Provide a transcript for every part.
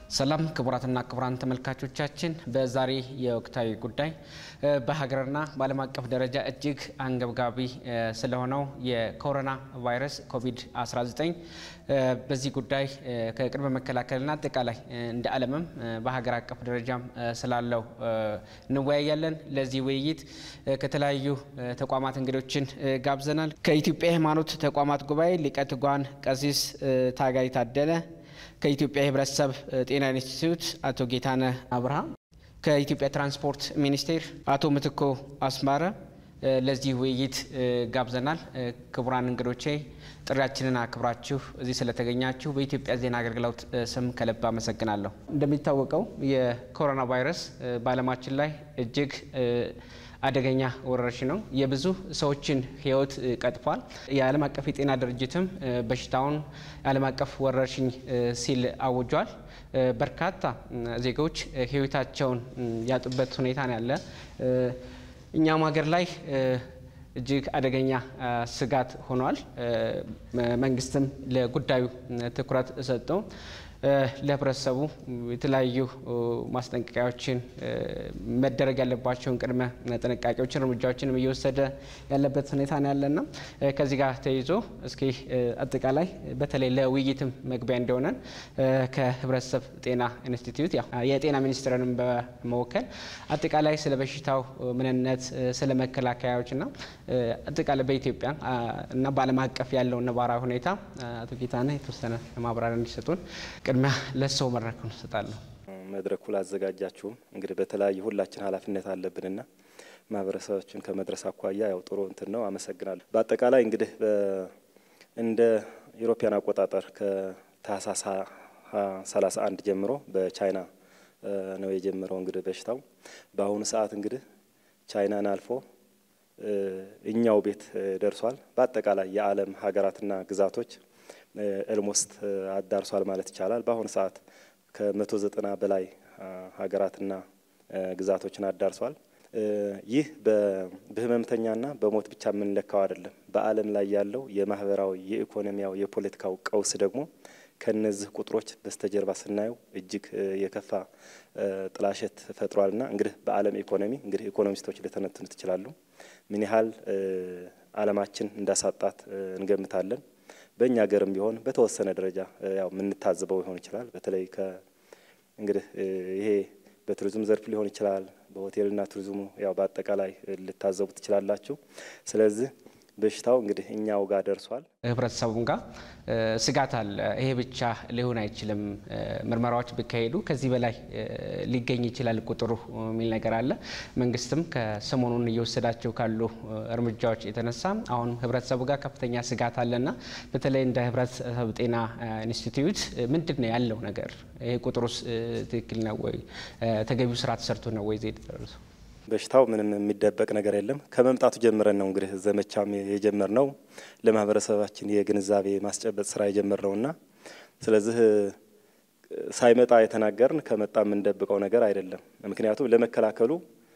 ሰላም ክቡራትና ክቡራን ተመልካቾቻችን፣ በዛሬ የወቅታዊ ጉዳይ በሀገርና በዓለም አቀፍ ደረጃ እጅግ አንገብጋቢ ስለሆነው የኮሮና ቫይረስ ኮቪድ-19 በዚህ ጉዳይ ከቅድመ መከላከልና አጠቃላይ እንደ ዓለምም በሀገር አቀፍ ደረጃም ስላለው እንወያያለን። ለዚህ ውይይት ከተለያዩ ተቋማት እንግዶችን ጋብዘናል። ከኢትዮጵያ ሃይማኖት ተቋማት ጉባኤ ሊቀ ትጉሃን ቀሲስ ታጋይ ታደለ ከኢትዮጵያ የሕብረተሰብ ጤና ኢንስቲትዩት አቶ ጌታነህ አብርሃም፣ ከኢትዮጵያ ትራንስፖርት ሚኒስቴር አቶ ምትኮ አስማረ ለዚህ ውይይት ጋብዘናል። ክቡራን እንግዶቼ ጥሪያችንን አክብራችሁ እዚህ ስለተገኛችሁ በኢትዮጵያ ዜና አገልግሎት ስም ከልብ አመሰግናለሁ። እንደሚታወቀው የኮሮና ቫይረስ በዓለማችን ላይ እጅግ አደገኛ ወረርሽኝ ነው። የብዙ ሰዎችን ሕይወት ቀጥፏል። የዓለም አቀፍ የጤና ድርጅትም በሽታውን የዓለም አቀፍ ወረርሽኝ ሲል አውጇል። በርካታ ዜጎች ሕይወታቸውን ያጡበት ሁኔታ ነው ያለ። እኛም ሀገር ላይ እጅግ አደገኛ ስጋት ሆኗል። መንግስትም ለጉዳዩ ትኩረት ሰጥቶ ለህብረተሰቡ የተለያዩ ማስጠንቀቂያዎችን መደረግ ያለባቸውን ቅድመ ጥንቃቄዎችን እርምጃዎችንም እየወሰደ ያለበት ሁኔታ ነው ያለና ከዚህ ጋር ተይዞ እስኪ አጠቃላይ በተለይ ለውይይትም መግቢያ እንደሆነን ከህብረተሰብ ጤና ኢንስቲትዩት ያው የጤና ሚኒስቴርንም በመወከል አጠቃላይ ስለ በሽታው ምንነት፣ ስለ መከላከያዎችና አጠቃላይ በኢትዮጵያ እና በዓለም አቀፍ ያለው ነባራዊ ሁኔታ አቶ ጌታነህ የተወሰነ ማብራሪያ እንዲሰጡን ቅድሚያ ለሰው መድረኩን እሰጣለሁ። መድረኩ ላዘጋጃችሁም እንግዲህ በተለያዩ ሁላችን ኃላፊነት አለብንና ማህበረሰቦችን ከመድረስ አኳያ ያው ጥሩ እንትን ነው። አመሰግናለሁ። በአጠቃላይ እንግዲህ እንደ ኢሮፒያን አቆጣጠር ከታህሳስ 31 ጀምሮ በቻይና ነው የጀመረው እንግዲህ በሽታው በአሁኑ ሰዓት እንግዲህ ቻይናን አልፎ እኛው ቤት ደርሷል። በአጠቃላይ የዓለም ሀገራትና ግዛቶች ኤልሞስት አዳርሷል ማለት ይቻላል። በአሁኑ ሰዓት ከመቶ ዘጠና በላይ ሀገራትና ግዛቶችን አዳርሷል። ይህ በህመምተኛና በሞት ብቻ የምንለካው አይደለም። በዓለም ላይ ያለው የማህበራዊ፣ የኢኮኖሚያዊ፣ የፖለቲካው ቀውስ ደግሞ ከነዚህ ቁጥሮች በስተጀርባ ስናየው እጅግ የከፋ ጥላሸት ፈጥሯልና እንግዲህ በዓለም ኢኮኖሚ እንግዲህ ኢኮኖሚስቶች ሊተነትኑት ይችላሉ ምን ያህል ዓለማችን እንዳሳጣት እንገምታለን። በእኛ ሀገርም ቢሆን በተወሰነ ደረጃ ያው የምንታዘበው ሊሆን ይችላል። በተለይ ከ እንግዲህ ይሄ በቱሪዝም ዘርፍ ሊሆን ይችላል። በሆቴልና ቱሪዝሙ ያው በአጠቃላይ ልታዘቡ ትችላላችሁ። ስለዚህ በሽታው እንግዲህ እኛው ጋር ደርሷል። ህብረተሰቡም ጋር ስጋት አለ። ይሄ ብቻ ሊሆን አይችልም፣ ምርመራዎች ቢካሄዱ ከዚህ በላይ ሊገኝ ይችላል ቁጥሩ የሚል ነገር አለ። መንግስትም ከሰሞኑን እየወሰዳቸው ካሉ እርምጃዎች የተነሳ አሁን ህብረተሰቡ ጋር ከፍተኛ ስጋት አለና በተለይ እንደ ህብረተሰብ ጤና ኢንስቲትዩት ምንድን ነው ያለው ነገር? ይሄ ቁጥሩስ ትክክል ነው ወይ? ተገቢው ስራ ተሰርቶ ነው ወይ ዜድ ደረሱ? በሽታው ምንም የሚደበቅ ነገር የለም። ከመምጣቱ ጀምረን ነው እንግዲህ ዘመቻም የጀመርነው ለማህበረሰባችን የግንዛቤ ማስጨበጥ ስራ የጀመርነውና ስለዚህ ሳይመጣ የተናገርን ከመጣ የምንደብቀው ነገር አይደለም። ምክንያቱም ለመከላከሉ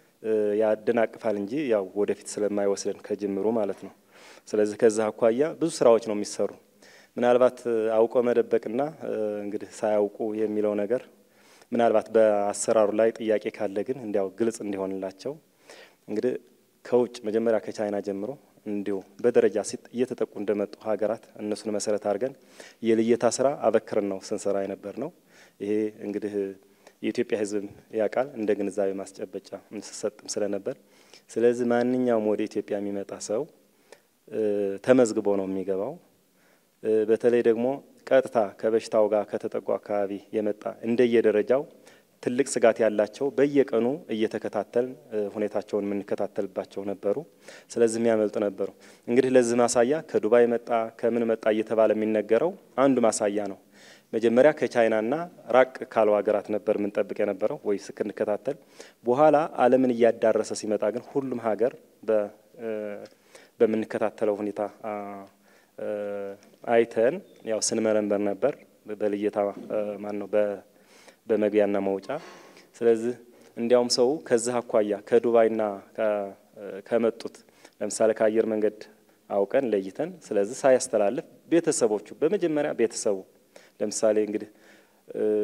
ያደናቅፋል እንጂ ያው ወደፊት ስለማይወስደን ከጅምሩ ማለት ነው። ስለዚህ ከዚህ አኳያ ብዙ ስራዎች ነው የሚሰሩ። ምናልባት አውቆ መደበቅና እንግዲህ ሳያውቁ የሚለው ነገር ምናልባት በአሰራሩ ላይ ጥያቄ ካለ ግን እንዲያው ግልጽ እንዲሆንላቸው እንግዲህ ከውጭ መጀመሪያ ከቻይና ጀምሮ እንዲሁ በደረጃ እየተጠቁ እንደመጡ ሀገራት እነሱን መሰረት አድርገን የልየታ ስራ አበክረን ነው ስንሰራ የነበር ነው። ይሄ እንግዲህ የኢትዮጵያ ሕዝብ ያውቃል እንደ ግንዛቤ ማስጨበጫ ስሰጥም ስለነበር፣ ስለዚህ ማንኛውም ወደ ኢትዮጵያ የሚመጣ ሰው ተመዝግቦ ነው የሚገባው። በተለይ ደግሞ ቀጥታ ከበሽታው ጋር ከተጠቁ አካባቢ የመጣ እንደየደረጃው ትልቅ ስጋት ያላቸው በየቀኑ እየተከታተል ሁኔታቸውን የምንከታተልባቸው ነበሩ። ስለዚህ የሚያመልጡ ነበሩ። እንግዲህ ለዚህ ማሳያ ከዱባይ መጣ ከምን መጣ እየተባለ የሚነገረው አንዱ ማሳያ ነው። መጀመሪያ ከቻይናና ራቅ ካሉ ሀገራት ነበር የምንጠብቅ የነበረው ወይ ስንከታተል፣ በኋላ ዓለምን እያዳረሰ ሲመጣ ግን ሁሉም ሀገር በምንከታተለው ሁኔታ አይተን ያው ስንመረምበር ነበር በልየታ ማን ነው በመግቢያና መውጫ። ስለዚህ እንዲያውም ሰው ከዚህ አኳያ ከዱባይና ከመጡት ለምሳሌ ከአየር መንገድ አውቀን ለይተን ስለዚህ ሳያስተላልፍ ቤተሰቦቹ በመጀመሪያ ቤተሰቡ ለምሳሌ እንግዲህ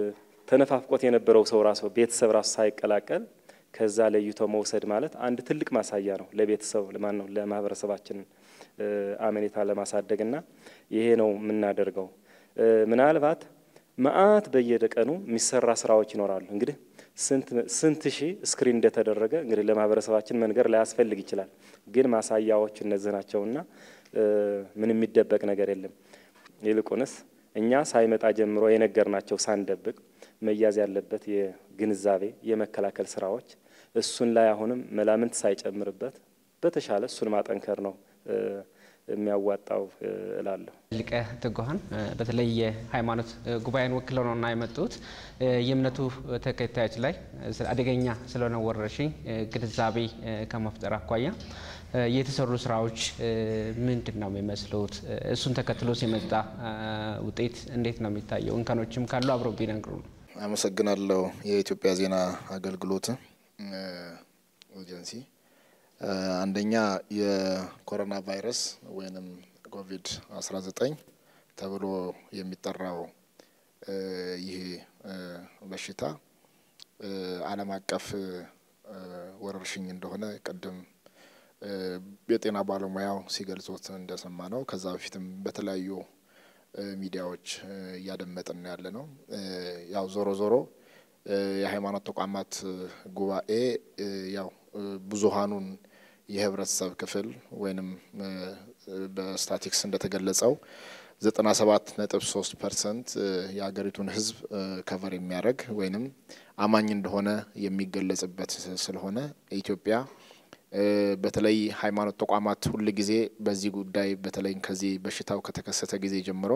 ተነፋፍቆት የነበረው ሰው ራሱ ቤተሰብ ራሱ ሳይቀላቀል ከዛ ለይቶ መውሰድ ማለት አንድ ትልቅ ማሳያ ነው ለቤተሰብ ለማን ነው ለማህበረሰባችን አመኔታ ለማሳደግና ይሄ ነው የምናደርገው። ምናልባት መአት በየቀኑ የሚሰራ ስራዎች ይኖራሉ። እንግዲህ ስንት ሺህ ስክሪን እንደተደረገ እንግዲህ ለማህበረሰባችን መንገር ላያስፈልግ ይችላል። ግን ማሳያዎች እነዚህ ናቸውና ምን የሚደበቅ ነገር የለም። ይልቁንስ እኛ ሳይመጣ ጀምሮ የነገርናቸው ሳንደብቅ መያዝ ያለበት የግንዛቤ የመከላከል ስራዎች እሱን ላይ አሁንም መላምንት ሳይጨምርበት በተሻለ እሱን ማጠንከር ነው የሚያዋጣው እላለሁ። ሊቀ ትጉሃን በተለይ የሃይማኖት ጉባኤን ወክለው ነውና የመጡት የእምነቱ ተከታዮች ላይ አደገኛ ስለሆነ ወረርሽኝ ግንዛቤ ከመፍጠር አኳያ የተሰሩ ስራዎች ምንድን ነው የሚመስሉት? እሱን ተከትሎስ የመጣ ውጤት እንዴት ነው የሚታየው? እንከኖችም ካሉ አብረው ቢነግሩ ነው። አመሰግናለሁ። የኢትዮጵያ ዜና አገልግሎት ኤጀንሲ አንደኛ የኮሮና ቫይረስ ወይንም ኮቪድ 19 ተብሎ የሚጠራው ይህ በሽታ ዓለም አቀፍ ወረርሽኝ እንደሆነ ቅድም የጤና ባለሙያው ሲገልጹት እንደሰማ ነው። ከዛ በፊትም በተለያዩ ሚዲያዎች እያደመጥን ያለ ነው። ያው ዞሮ ዞሮ የሃይማኖት ተቋማት ጉባኤ ያው ብዙሃኑን የህብረተሰብ ክፍል ወይንም በስታቲክስ እንደተገለጸው ዘጠና ሰባት ነጥብ ሶስት ፐርሰንት የሀገሪቱን ህዝብ ከቨር የሚያደርግ ወይንም አማኝ እንደሆነ የሚገለጽበት ስለሆነ ኢትዮጵያ በተለይ ሃይማኖት ተቋማት ሁል ጊዜ በዚህ ጉዳይ በተለይ ከዚህ በሽታው ከተከሰተ ጊዜ ጀምሮ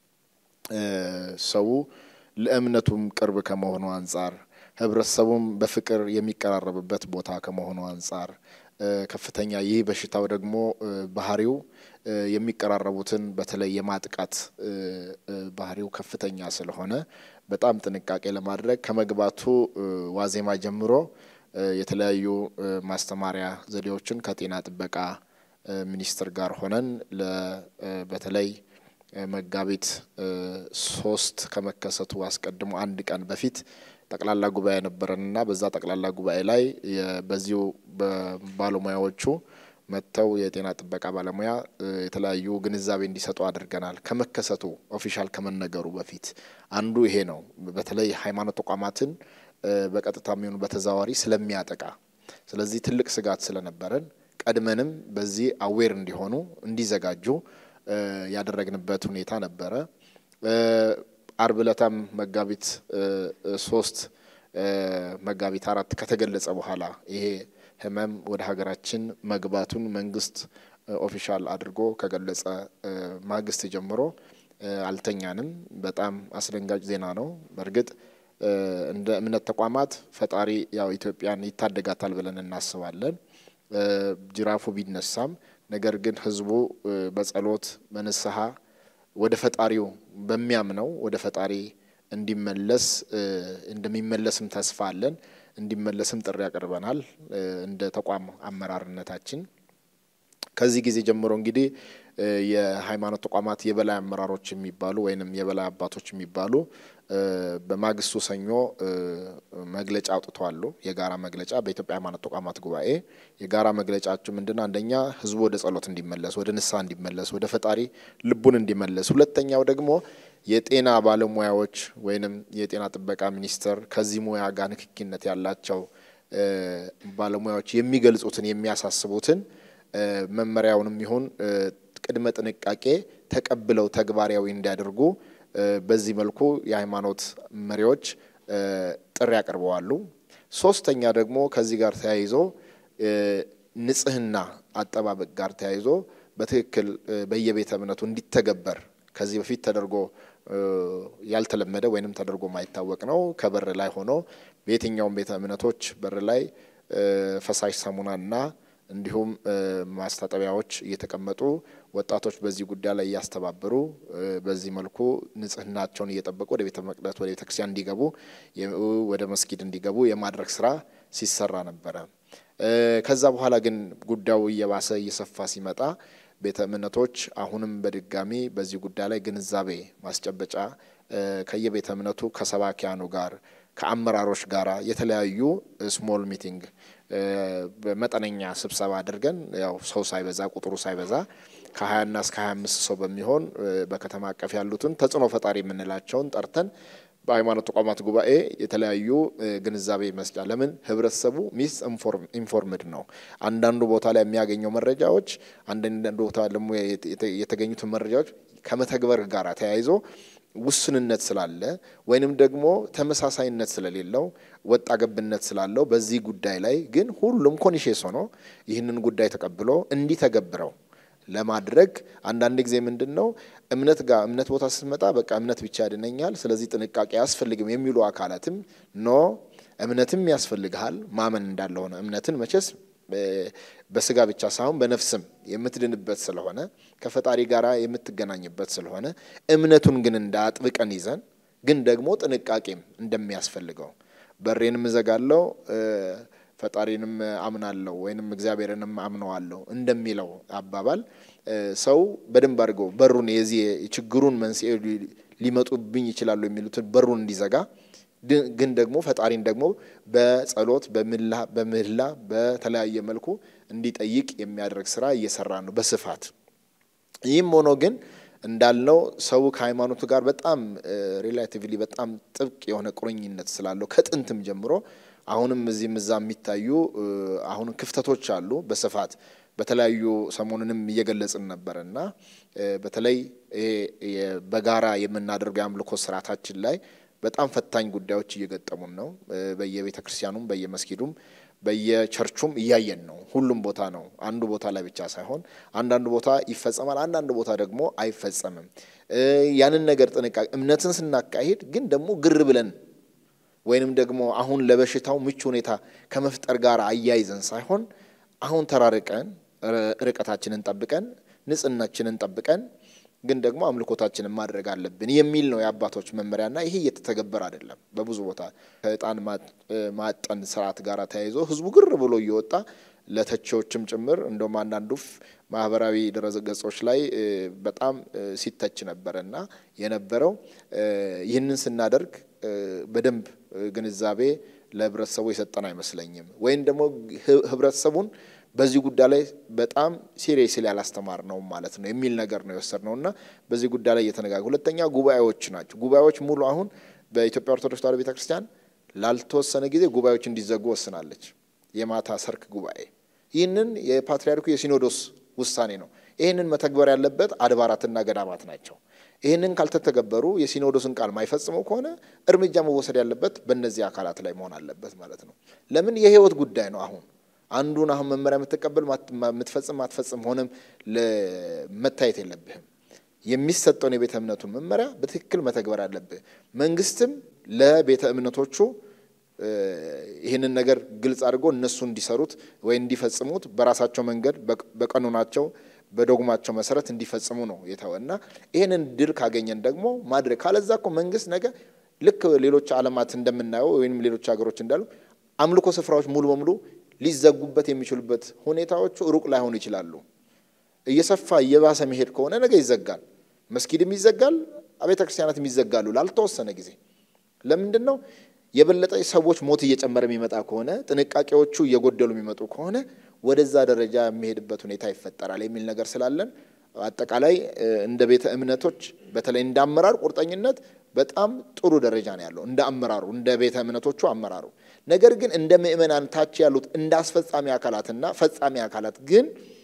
ሰው ለእምነቱም ቅርብ ከመሆኑ አንጻር ህብረተሰቡም በፍቅር የሚቀራረብበት ቦታ ከመሆኑ አንጻር ከፍተኛ ይህ በሽታው ደግሞ ባህሪው የሚቀራረቡትን በተለይ የማጥቃት ባህሪው ከፍተኛ ስለሆነ በጣም ጥንቃቄ ለማድረግ ከመግባቱ ዋዜማ ጀምሮ የተለያዩ ማስተማሪያ ዘዴዎችን ከጤና ጥበቃ ሚኒስቴር ጋር ሆነን በተለይ መጋቢት ሶስት ከመከሰቱ አስቀድሞ አንድ ቀን በፊት ጠቅላላ ጉባኤ ነበረንና በዛ ጠቅላላ ጉባኤ ላይ በዚሁ ባለሙያዎቹ መጥተው የጤና ጥበቃ ባለሙያ የተለያዩ ግንዛቤ እንዲሰጡ አድርገናል። ከመከሰቱ ኦፊሻል ከመነገሩ በፊት አንዱ ይሄ ነው። በተለይ ሃይማኖት ተቋማትን በቀጥታ የሚሆኑ በተዘዋዋሪ ስለሚያጠቃ፣ ስለዚህ ትልቅ ስጋት ስለነበረን ቀድመንም በዚህ አዌር እንዲሆኑ እንዲዘጋጁ ያደረግንበት ሁኔታ ነበረ። አርብ ዕለታም መጋቢት ሶስት መጋቢት አራት ከተገለጸ በኋላ ይሄ ህመም ወደ ሀገራችን መግባቱን መንግስት ኦፊሻል አድርጎ ከገለጸ ማግስት ጀምሮ አልተኛንም። በጣም አስደንጋጭ ዜና ነው። በእርግጥ እንደ እምነት ተቋማት ፈጣሪ ያው ኢትዮጵያን ይታደጋታል ብለን እናስባለን። ጅራፉ ቢነሳም ነገር ግን ህዝቡ በጸሎት በንስሐ ወደ ፈጣሪው በሚያምነው ወደ ፈጣሪ እንዲመለስ እንደሚመለስም ተስፋ አለን። እንዲመለስም ጥሪ ያቀርበናል እንደ ተቋም አመራርነታችን። ከዚህ ጊዜ ጀምሮ እንግዲህ የሃይማኖት ተቋማት የበላይ አመራሮች የሚባሉ ወይንም የበላይ አባቶች የሚባሉ በማግስቱ ሰኞ መግለጫ አውጥተዋሉ። የጋራ መግለጫ በኢትዮጵያ ሃይማኖት ተቋማት ጉባኤ የጋራ መግለጫቸው ምንድነው? አንደኛ ህዝቡ ወደ ጸሎት እንዲመለስ፣ ወደ ንስሐ እንዲመለስ፣ ወደ ፈጣሪ ልቡን እንዲመለስ፣ ሁለተኛው ደግሞ የጤና ባለሙያዎች ወይንም የጤና ጥበቃ ሚኒስቴር ከዚህ ሙያ ጋር ንክኪነት ያላቸው ባለሙያዎች የሚገልጹትን የሚያሳስቡትን መመሪያውንም ይሁን ቅድመ ጥንቃቄ ተቀብለው ተግባራዊ እንዲያደርጉ በዚህ መልኩ የሃይማኖት መሪዎች ጥሪ ያቀርበዋሉ። ሶስተኛ ደግሞ ከዚህ ጋር ተያይዞ ንጽህና አጠባበቅ ጋር ተያይዞ በትክክል በየቤተ እምነቱ እንዲተገበር ከዚህ በፊት ተደርጎ ያልተለመደ ወይንም ተደርጎ ማይታወቅ ነው። ከበር ላይ ሆኖ በየትኛውም ቤተ እምነቶች በር ላይ ፈሳሽ ሳሙናና እንዲሁም ማስታጠቢያዎች እየተቀመጡ ወጣቶች በዚህ ጉዳይ ላይ እያስተባበሩ በዚህ መልኩ ንጽህናቸውን እየጠበቁ ወደ ቤተ መቅደስ ወደ ቤተ ክርስቲያን እንዲገቡ ወደ መስጊድ እንዲገቡ የማድረግ ስራ ሲሰራ ነበረ። ከዛ በኋላ ግን ጉዳዩ እየባሰ እየሰፋ ሲመጣ ቤተ እምነቶች አሁንም በድጋሚ በዚህ ጉዳይ ላይ ግንዛቤ ማስጨበጫ ከየቤተ እምነቱ ከሰባኪያኑ ጋር ከአመራሮች ጋር የተለያዩ ስሞል ሚቲንግ በመጠነኛ ስብሰባ አድርገን ያው ሰው ሳይበዛ ቁጥሩ ሳይበዛ ከ20ና እስከ 25 ሰው በሚሆን በከተማ አቀፍ ያሉትን ተጽዕኖ ፈጣሪ የምንላቸውን ጠርተን በሃይማኖት ተቋማት ጉባኤ የተለያዩ ግንዛቤ መስጫ ለምን ህብረተሰቡ ሚስ ኢንፎርምድ ነው። አንዳንዱ ቦታ ላይ የሚያገኘው መረጃዎች አንዳንዱ ቦታ ደግሞ የተገኙትን መረጃዎች ከመተግበር ጋር ተያይዞ ውስንነት ስላለ ወይንም ደግሞ ተመሳሳይነት ስለሌለው ወጣ ገብነት ስላለው በዚህ ጉዳይ ላይ ግን ሁሉም ኮኒሼስ ሆኖ ይህንን ጉዳይ ተቀብሎ እንዲተገብረው ለማድረግ አንዳንድ ጊዜ ምንድን ነው እምነት ጋር እምነት ቦታ ስትመጣ በቃ እምነት ብቻ ያድነኛል፣ ስለዚህ ጥንቃቄ አያስፈልግም የሚሉ አካላትም ኖ እምነትም ያስፈልግሃል ማመን እንዳለ ሆነ እምነትን መቼስ በስጋ ብቻ ሳይሆን በነፍስም የምትድንበት ስለሆነ ከፈጣሪ ጋር የምትገናኝበት ስለሆነ እምነቱን ግን እንዳጥብቀን ይዘን ግን ደግሞ ጥንቃቄም እንደሚያስፈልገው በሬንም እዘጋለው ፈጣሪንም አምናለሁ ወይንም እግዚአብሔርንም አምነዋለሁ እንደሚለው አባባል ሰው በደንብ አድርገው በሩን የዚህ የችግሩን መንስኤ ሊመጡብኝ ይችላሉ የሚሉትን በሩን እንዲዘጋ ግን ደግሞ ፈጣሪን ደግሞ በጸሎት በምህላ በተለያየ መልኩ እንዲጠይቅ የሚያደርግ ስራ እየሰራ ነው በስፋት። ይህም ሆኖ ግን እንዳልነው ሰው ከሃይማኖቱ ጋር በጣም ሪላቲቭሊ በጣም ጥብቅ የሆነ ቁርኝነት ስላለው ከጥንትም ጀምሮ አሁንም እዚህም እዛ የሚታዩ አሁን ክፍተቶች አሉ በስፋት በተለያዩ ሰሞኑንም እየገለጽን ነበር እና በተለይ ይሄ በጋራ የምናደርገው የአምልኮ ስርዓታችን ላይ በጣም ፈታኝ ጉዳዮች እየገጠሙን ነው። በየቤተ ክርስቲያኑም በየመስጊዱም በየቸርቹም እያየን ነው። ሁሉም ቦታ ነው። አንዱ ቦታ ላይ ብቻ ሳይሆን አንዳንዱ ቦታ ይፈጸማል፣ አንዳንድ ቦታ ደግሞ አይፈጸምም። ያንን ነገር ጥንቃቄ እምነትን ስናካሂድ ግን ደግሞ ግር ብለን ወይንም ደግሞ አሁን ለበሽታው ምቹ ሁኔታ ከመፍጠር ጋር አያይዘን ሳይሆን አሁን ተራርቀን ርቀታችንን ጠብቀን ንጽህናችንን ጠብቀን ግን ደግሞ አምልኮታችንን ማድረግ አለብን የሚል ነው የአባቶች መመሪያና ይሄ እየተተገበረ አይደለም። በብዙ ቦታ ከእጣን ማጠን ስርዓት ጋር ተያይዞ ህዝቡ ግር ብሎ እየወጣ ለተቺዎችም ጭምር እንደውም አንዳንዱ ማህበራዊ ድረገጾች ላይ በጣም ሲተች ነበረ እና የነበረው ይህንን ስናደርግ በደንብ ግንዛቤ ለህብረተሰቡ የሰጠን አይመስለኝም። ወይም ደግሞ ህብረተሰቡን በዚህ ጉዳይ ላይ በጣም ሲሪየስሊ ያላስተማር ነው ማለት ነው የሚል ነገር ነው የወሰድነው እና በዚህ ጉዳይ ላይ እየተነጋገ ሁለተኛ ጉባኤዎች ናቸው። ጉባኤዎች ሙሉ አሁን በኢትዮጵያ ኦርቶዶክስ ተዋሕዶ ቤተክርስቲያን ላልተወሰነ ጊዜ ጉባኤዎች እንዲዘጉ ወስናለች። የማታ ሰርክ ጉባኤ ይህንን የፓትርያርኩ የሲኖዶስ ውሳኔ ነው። ይህንን መተግበር ያለበት አድባራትና ገዳማት ናቸው። ይህንን ካልተተገበሩ የሲኖዶስን ቃል ማይፈጽሙ ከሆነ እርምጃ መወሰድ ያለበት በእነዚህ አካላት ላይ መሆን አለበት ማለት ነው። ለምን የህይወት ጉዳይ ነው። አሁን አንዱን አሁን መመሪያ የምትቀበል የምትፈጽም ማትፈጽም ሆነም መታየት የለብህም። የሚሰጠውን የቤተ እምነቱን መመሪያ በትክክል መተግበር አለብህ። መንግስትም ለቤተ እምነቶቹ ይህንን ነገር ግልጽ አድርጎ እነሱ እንዲሰሩት ወይ እንዲፈጽሙት በራሳቸው መንገድ በቀኖናቸው በዶግማቸው መሰረት እንዲፈጽሙ ነው የተወ እና ይህንን ድል ካገኘን ደግሞ ማድረግ ካለዛ እኮ መንግስት ነገ ልክ ሌሎች ዓለማት እንደምናየው ወይም ሌሎች ሀገሮች እንዳሉ አምልኮ ስፍራዎች ሙሉ በሙሉ ሊዘጉበት የሚችሉበት ሁኔታዎቹ ሩቅ ላይሆኑ ይችላሉ። እየሰፋ እየባሰ መሄድ ከሆነ ነገ ይዘጋል። መስጊድም ይዘጋል፣ አብያተ ክርስቲያናትም ይዘጋሉ ላልተወሰነ ጊዜ። ለምንድን ነው የበለጠ ሰዎች ሞት እየጨመረ የሚመጣ ከሆነ ጥንቃቄዎቹ እየጎደሉ የሚመጡ ከሆነ ወደዛ ደረጃ የሚሄድበት ሁኔታ ይፈጠራል የሚል ነገር ስላለን አጠቃላይ እንደ ቤተ እምነቶች በተለይ እንደ አመራር ቁርጠኝነት በጣም ጥሩ ደረጃ ነው ያለው እንደ አመራሩ እንደ ቤተ እምነቶቹ አመራሩ። ነገር ግን እንደ ምእመናን ታች ያሉት እንደ አስፈጻሚ አካላትና ፈጻሚ አካላት ግን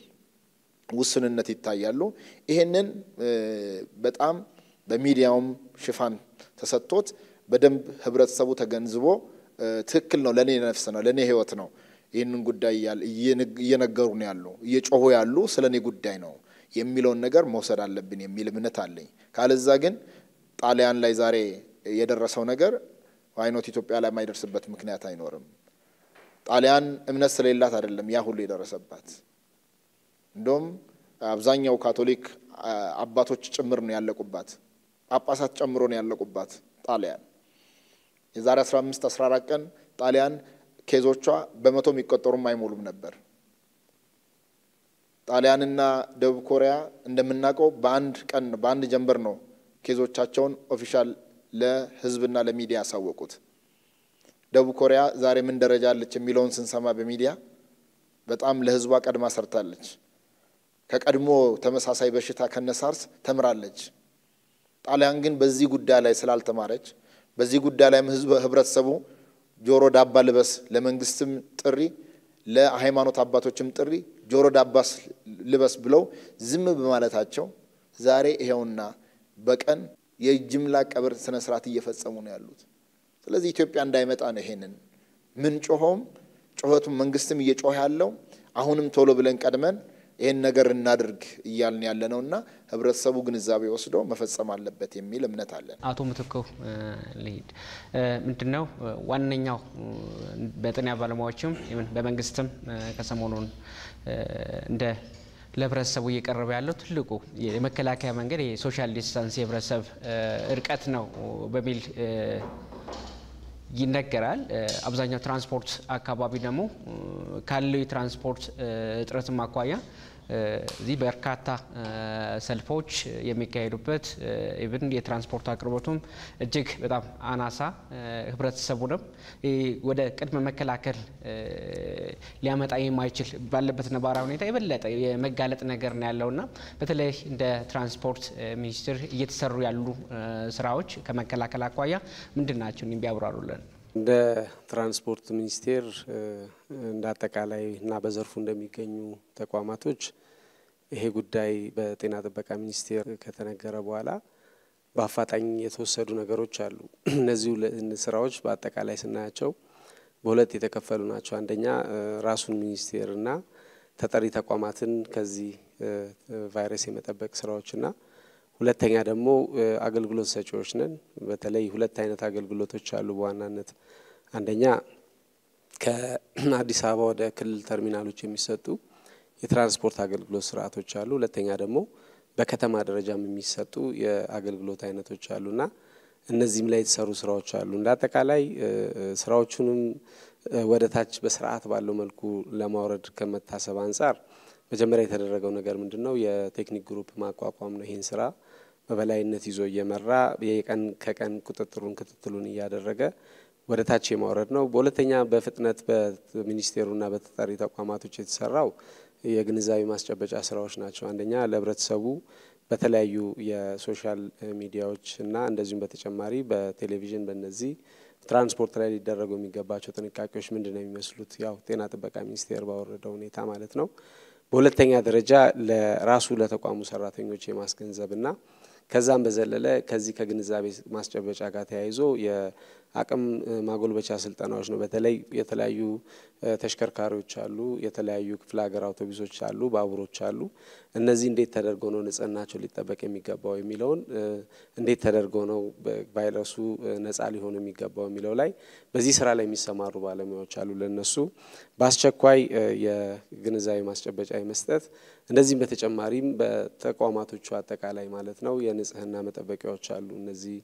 ውስንነት ይታያሉ። ይሄንን በጣም በሚዲያውም ሽፋን ተሰጥቶት በደንብ ህብረተሰቡ ተገንዝቦ ትክክል ነው፣ ለእኔ ነፍስ ነው፣ ለእኔ ህይወት ነው፣ ይህንን ጉዳይ እየነገሩ ነው ያሉ እየጮሁ ያሉ ስለ እኔ ጉዳይ ነው የሚለውን ነገር መውሰድ አለብን የሚል እምነት አለኝ። ካለዛ ግን ጣሊያን ላይ ዛሬ የደረሰው ነገር አይኖት ኢትዮጵያ ላይ የማይደርስበት ምክንያት አይኖርም። ጣሊያን እምነት ስለሌላት አይደለም ያ ሁሉ የደረሰባት። እንደውም አብዛኛው ካቶሊክ አባቶች ጭምር ነው ያለቁባት፣ ጳጳሳት ጨምሮ ነው ያለቁባት ጣሊያን። የዛሬ 15 14 ቀን ጣሊያን ኬዞቿ በመቶ የሚቆጠሩም አይሞሉም ነበር። ጣሊያንና ደቡብ ኮሪያ እንደምናውቀው በአንድ ቀን በአንድ ጀንበር ነው ኬዞቻቸውን ኦፊሻል ለሕዝብና ለሚዲያ ያሳወቁት። ደቡብ ኮሪያ ዛሬ ምን ደረጃ አለች የሚለውን ስንሰማ በሚዲያ በጣም ለሕዝቧ ቀድማ ሰርታለች። ከቀድሞ ተመሳሳይ በሽታ ከነሳርስ ተምራለች። ጣሊያን ግን በዚህ ጉዳይ ላይ ስላልተማረች በዚህ ጉዳይ ላይም ህዝብ ህብረተሰቡ ጆሮ ዳባ ልበስ፣ ለመንግስትም ጥሪ ለሃይማኖት አባቶችም ጥሪ ጆሮ ዳባ ልበስ ብለው ዝም በማለታቸው ዛሬ ይሄውና በቀን የጅምላ ቀብር ስነ ስርዓት እየፈጸሙ ነው ያሉት። ስለዚህ ኢትዮጵያ እንዳይመጣ ነው ይሄንን ምን ጮኸውም ጩኸቱም መንግስትም እየጮኸ ያለው አሁንም ቶሎ ብለን ቀድመን ይህን ነገር እናድርግ እያልን ያለ ነው እና ህብረተሰቡ ግንዛቤ ወስዶ መፈጸም አለበት የሚል እምነት አለን። አቶ ምትኩ ልሂድ። ምንድን ነው ዋነኛው በጤና ባለሙያዎችም በመንግስትም ከሰሞኑን እንደ ለህብረተሰቡ እየቀረበ ያለው ትልቁ የመከላከያ መንገድ የሶሻል ዲስታንስ የህብረተሰብ እርቀት ነው በሚል ይነገራል። አብዛኛው ትራንስፖርት አካባቢ ደግሞ ካለው የትራንስፖርት እጥረትም አኳያ እዚህ በርካታ ሰልፎች የሚካሄዱበት ኢቭን የትራንስፖርት አቅርቦቱም እጅግ በጣም አናሳ ህብረተሰቡንም ወደ ቅድመ መከላከል ሊያመጣ የማይችል ባለበት ነባራዊ ሁኔታ የበለጠ የመጋለጥ ነገር ነው ያለውና በተለይ እንደ ትራንስፖርት ሚኒስቴር እየተሰሩ ያሉ ስራዎች ከመከላከል አኳያ ምንድን ናቸው? ቢያብራሩልን። እንደ ትራንስፖርት ሚኒስቴር እንደ አጠቃላይ እና በዘርፉ እንደሚገኙ ተቋማቶች ይሄ ጉዳይ በጤና ጥበቃ ሚኒስቴር ከተነገረ በኋላ በአፋጣኝ የተወሰዱ ነገሮች አሉ። እነዚህ ስራዎች በአጠቃላይ ስናያቸው በሁለት የተከፈሉ ናቸው። አንደኛ ራሱን ሚኒስቴርና ተጠሪ ተቋማትን ከዚህ ቫይረስ የመጠበቅ ስራዎችና ሁለተኛ ደግሞ አገልግሎት ሰጪዎች ነን። በተለይ ሁለት አይነት አገልግሎቶች አሉ በዋናነት አንደኛ ከአዲስ አበባ ወደ ክልል ተርሚናሎች የሚሰጡ የትራንስፖርት አገልግሎት ስርዓቶች አሉ። ሁለተኛ ደግሞ በከተማ ደረጃም የሚሰጡ የአገልግሎት አይነቶች አሉና እነዚህም ላይ የተሰሩ ስራዎች አሉ። እንደ አጠቃላይ ስራዎቹንም ወደ ታች በስርዓት ባለው መልኩ ለማውረድ ከመታሰብ አንጻር መጀመሪያ የተደረገው ነገር ምንድን ነው? የቴክኒክ ግሩፕ ማቋቋም ነው። ይህን ስራ በበላይነት ይዞ እየመራ የቀን ከቀን ቁጥጥሩን ክትትሉን እያደረገ ወደ ታች የማውረድ ነው። በሁለተኛ በፍጥነት በሚኒስቴሩና በተጠሪ ተቋማቶች የተሰራው የግንዛቤ ማስጨበጫ ስራዎች ናቸው። አንደኛ ለህብረተሰቡ በተለያዩ የሶሻል ሚዲያዎች እና እንደዚሁም በተጨማሪ በቴሌቪዥን በነዚህ ትራንስፖርት ላይ ሊደረጉ የሚገባቸው ጥንቃቄዎች ምንድን ነው የሚመስሉት? ያው ጤና ጥበቃ ሚኒስቴር ባወረደው ሁኔታ ማለት ነው። በሁለተኛ ደረጃ ለራሱ ለተቋሙ ሰራተኞች የማስገንዘብና ከዛም በዘለለ ከዚህ ከግንዛቤ ማስጨበጫ ጋር ተያይዞ የአቅም ማጎልበቻ ስልጠናዎች ነው። በተለይ የተለያዩ ተሽከርካሪዎች አሉ፣ የተለያዩ ክፍለ ሀገር አውቶቡሶች አሉ፣ ባቡሮች አሉ። እነዚህ እንዴት ተደርገው ነው ንጽህናቸው ሊጠበቅ የሚገባው የሚለውን እንዴት ተደርገው ነው ቫይረሱ ነጻ ሊሆኑ የሚገባው የሚለው ላይ በዚህ ስራ ላይ የሚሰማሩ ባለሙያዎች አሉ። ለነሱ በአስቸኳይ የግንዛቤ ማስጨበጫ የመስጠት እንደዚህም በተጨማሪም በተቋማቶቹ አጠቃላይ ማለት ነው የንጽህና መጠበቂያዎች አሉ። እነዚህ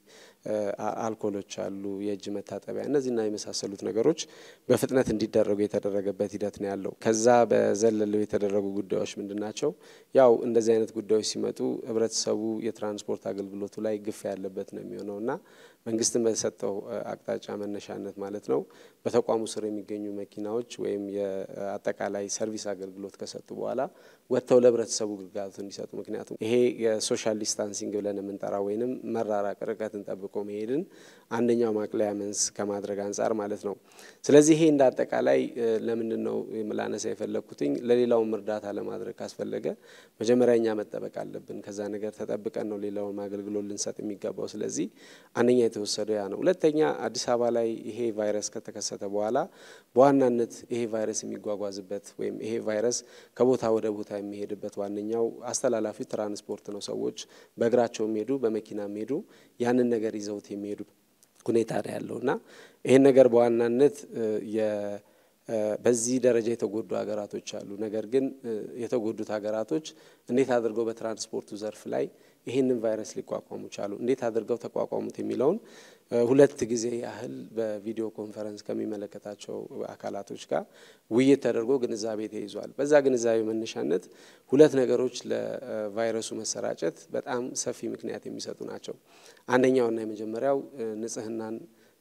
አልኮሎች አሉ፣ የእጅ መታጠቢያ እነዚህና የመሳሰሉት ነገሮች በፍጥነት እንዲደረጉ የተደረገበት ሂደት ነው ያለው። ከዛ በዘለለው የተደረጉ ጉዳዮች ምንድን ናቸው? ያው እንደዚህ አይነት ጉዳዮች ሲመጡ ህብረተሰቡ የትራንስፖርት አገልግሎቱ ላይ ግፍ ያለበት ነው የሚሆነው እና መንግስትን በተሰጠው አቅጣጫ መነሻነት ማለት ነው በተቋሙ ስር የሚገኙ መኪናዎች ወይም የአጠቃላይ ሰርቪስ አገልግሎት ከሰጡ በኋላ ወጥተው ለህብረተሰቡ ግልጋሎት እንዲሰጡ ምክንያቱም ይሄ የሶሻል ዲስታንሲንግ ብለን የምንጠራ ወይንም መራራቅ ርቀትን ጠብቆ መሄድን አንደኛው ማቅለያ መንስ ከማድረግ አንጻር ማለት ነው። ስለዚህ ይሄ እንደ አጠቃላይ ለምንድን ነው ላነሳ የፈለግኩትኝ ለሌላውም እርዳታ ለማድረግ ካስፈለገ መጀመሪያ እኛ መጠበቅ አለብን። ከዛ ነገር ተጠብቀን ነው ሌላውን አገልግሎት ልንሰጥ የሚገባው። ስለዚህ አንደኛ የተወሰደው ያ ነው። ሁለተኛ አዲስ አበባ ላይ ይሄ ቫይረስ ከተከሰተ በኋላ በዋናነት ይሄ ቫይረስ የሚጓጓዝበት ወይም ይሄ ቫይረስ ከቦታ ወደ ቦታ የሚሄድበት ዋነኛው አስተላላፊ ትራንስፖርት ነው። ሰዎች በእግራቸው የሚሄዱ በመኪና የሚሄዱ ያንን ነገር ይዘውት የሚሄዱ ሁኔታ ነው ያለው እና ይህን ነገር በዋናነት በዚህ ደረጃ የተጎዱ ሀገራቶች አሉ። ነገር ግን የተጎዱት ሀገራቶች እንዴት አድርገው በትራንስፖርቱ ዘርፍ ላይ ይህንን ቫይረስ ሊቋቋሙ ቻሉ፣ እንዴት አድርገው ተቋቋሙት የሚለውን ሁለት ጊዜ ያህል በቪዲዮ ኮንፈረንስ ከሚመለከታቸው አካላቶች ጋር ውይይት ተደርጎ ግንዛቤ ተይዟል። በዛ ግንዛቤ መነሻነት ሁለት ነገሮች ለቫይረሱ መሰራጨት በጣም ሰፊ ምክንያት የሚሰጡ ናቸው። አንደኛውና የመጀመሪያው ንጽህናን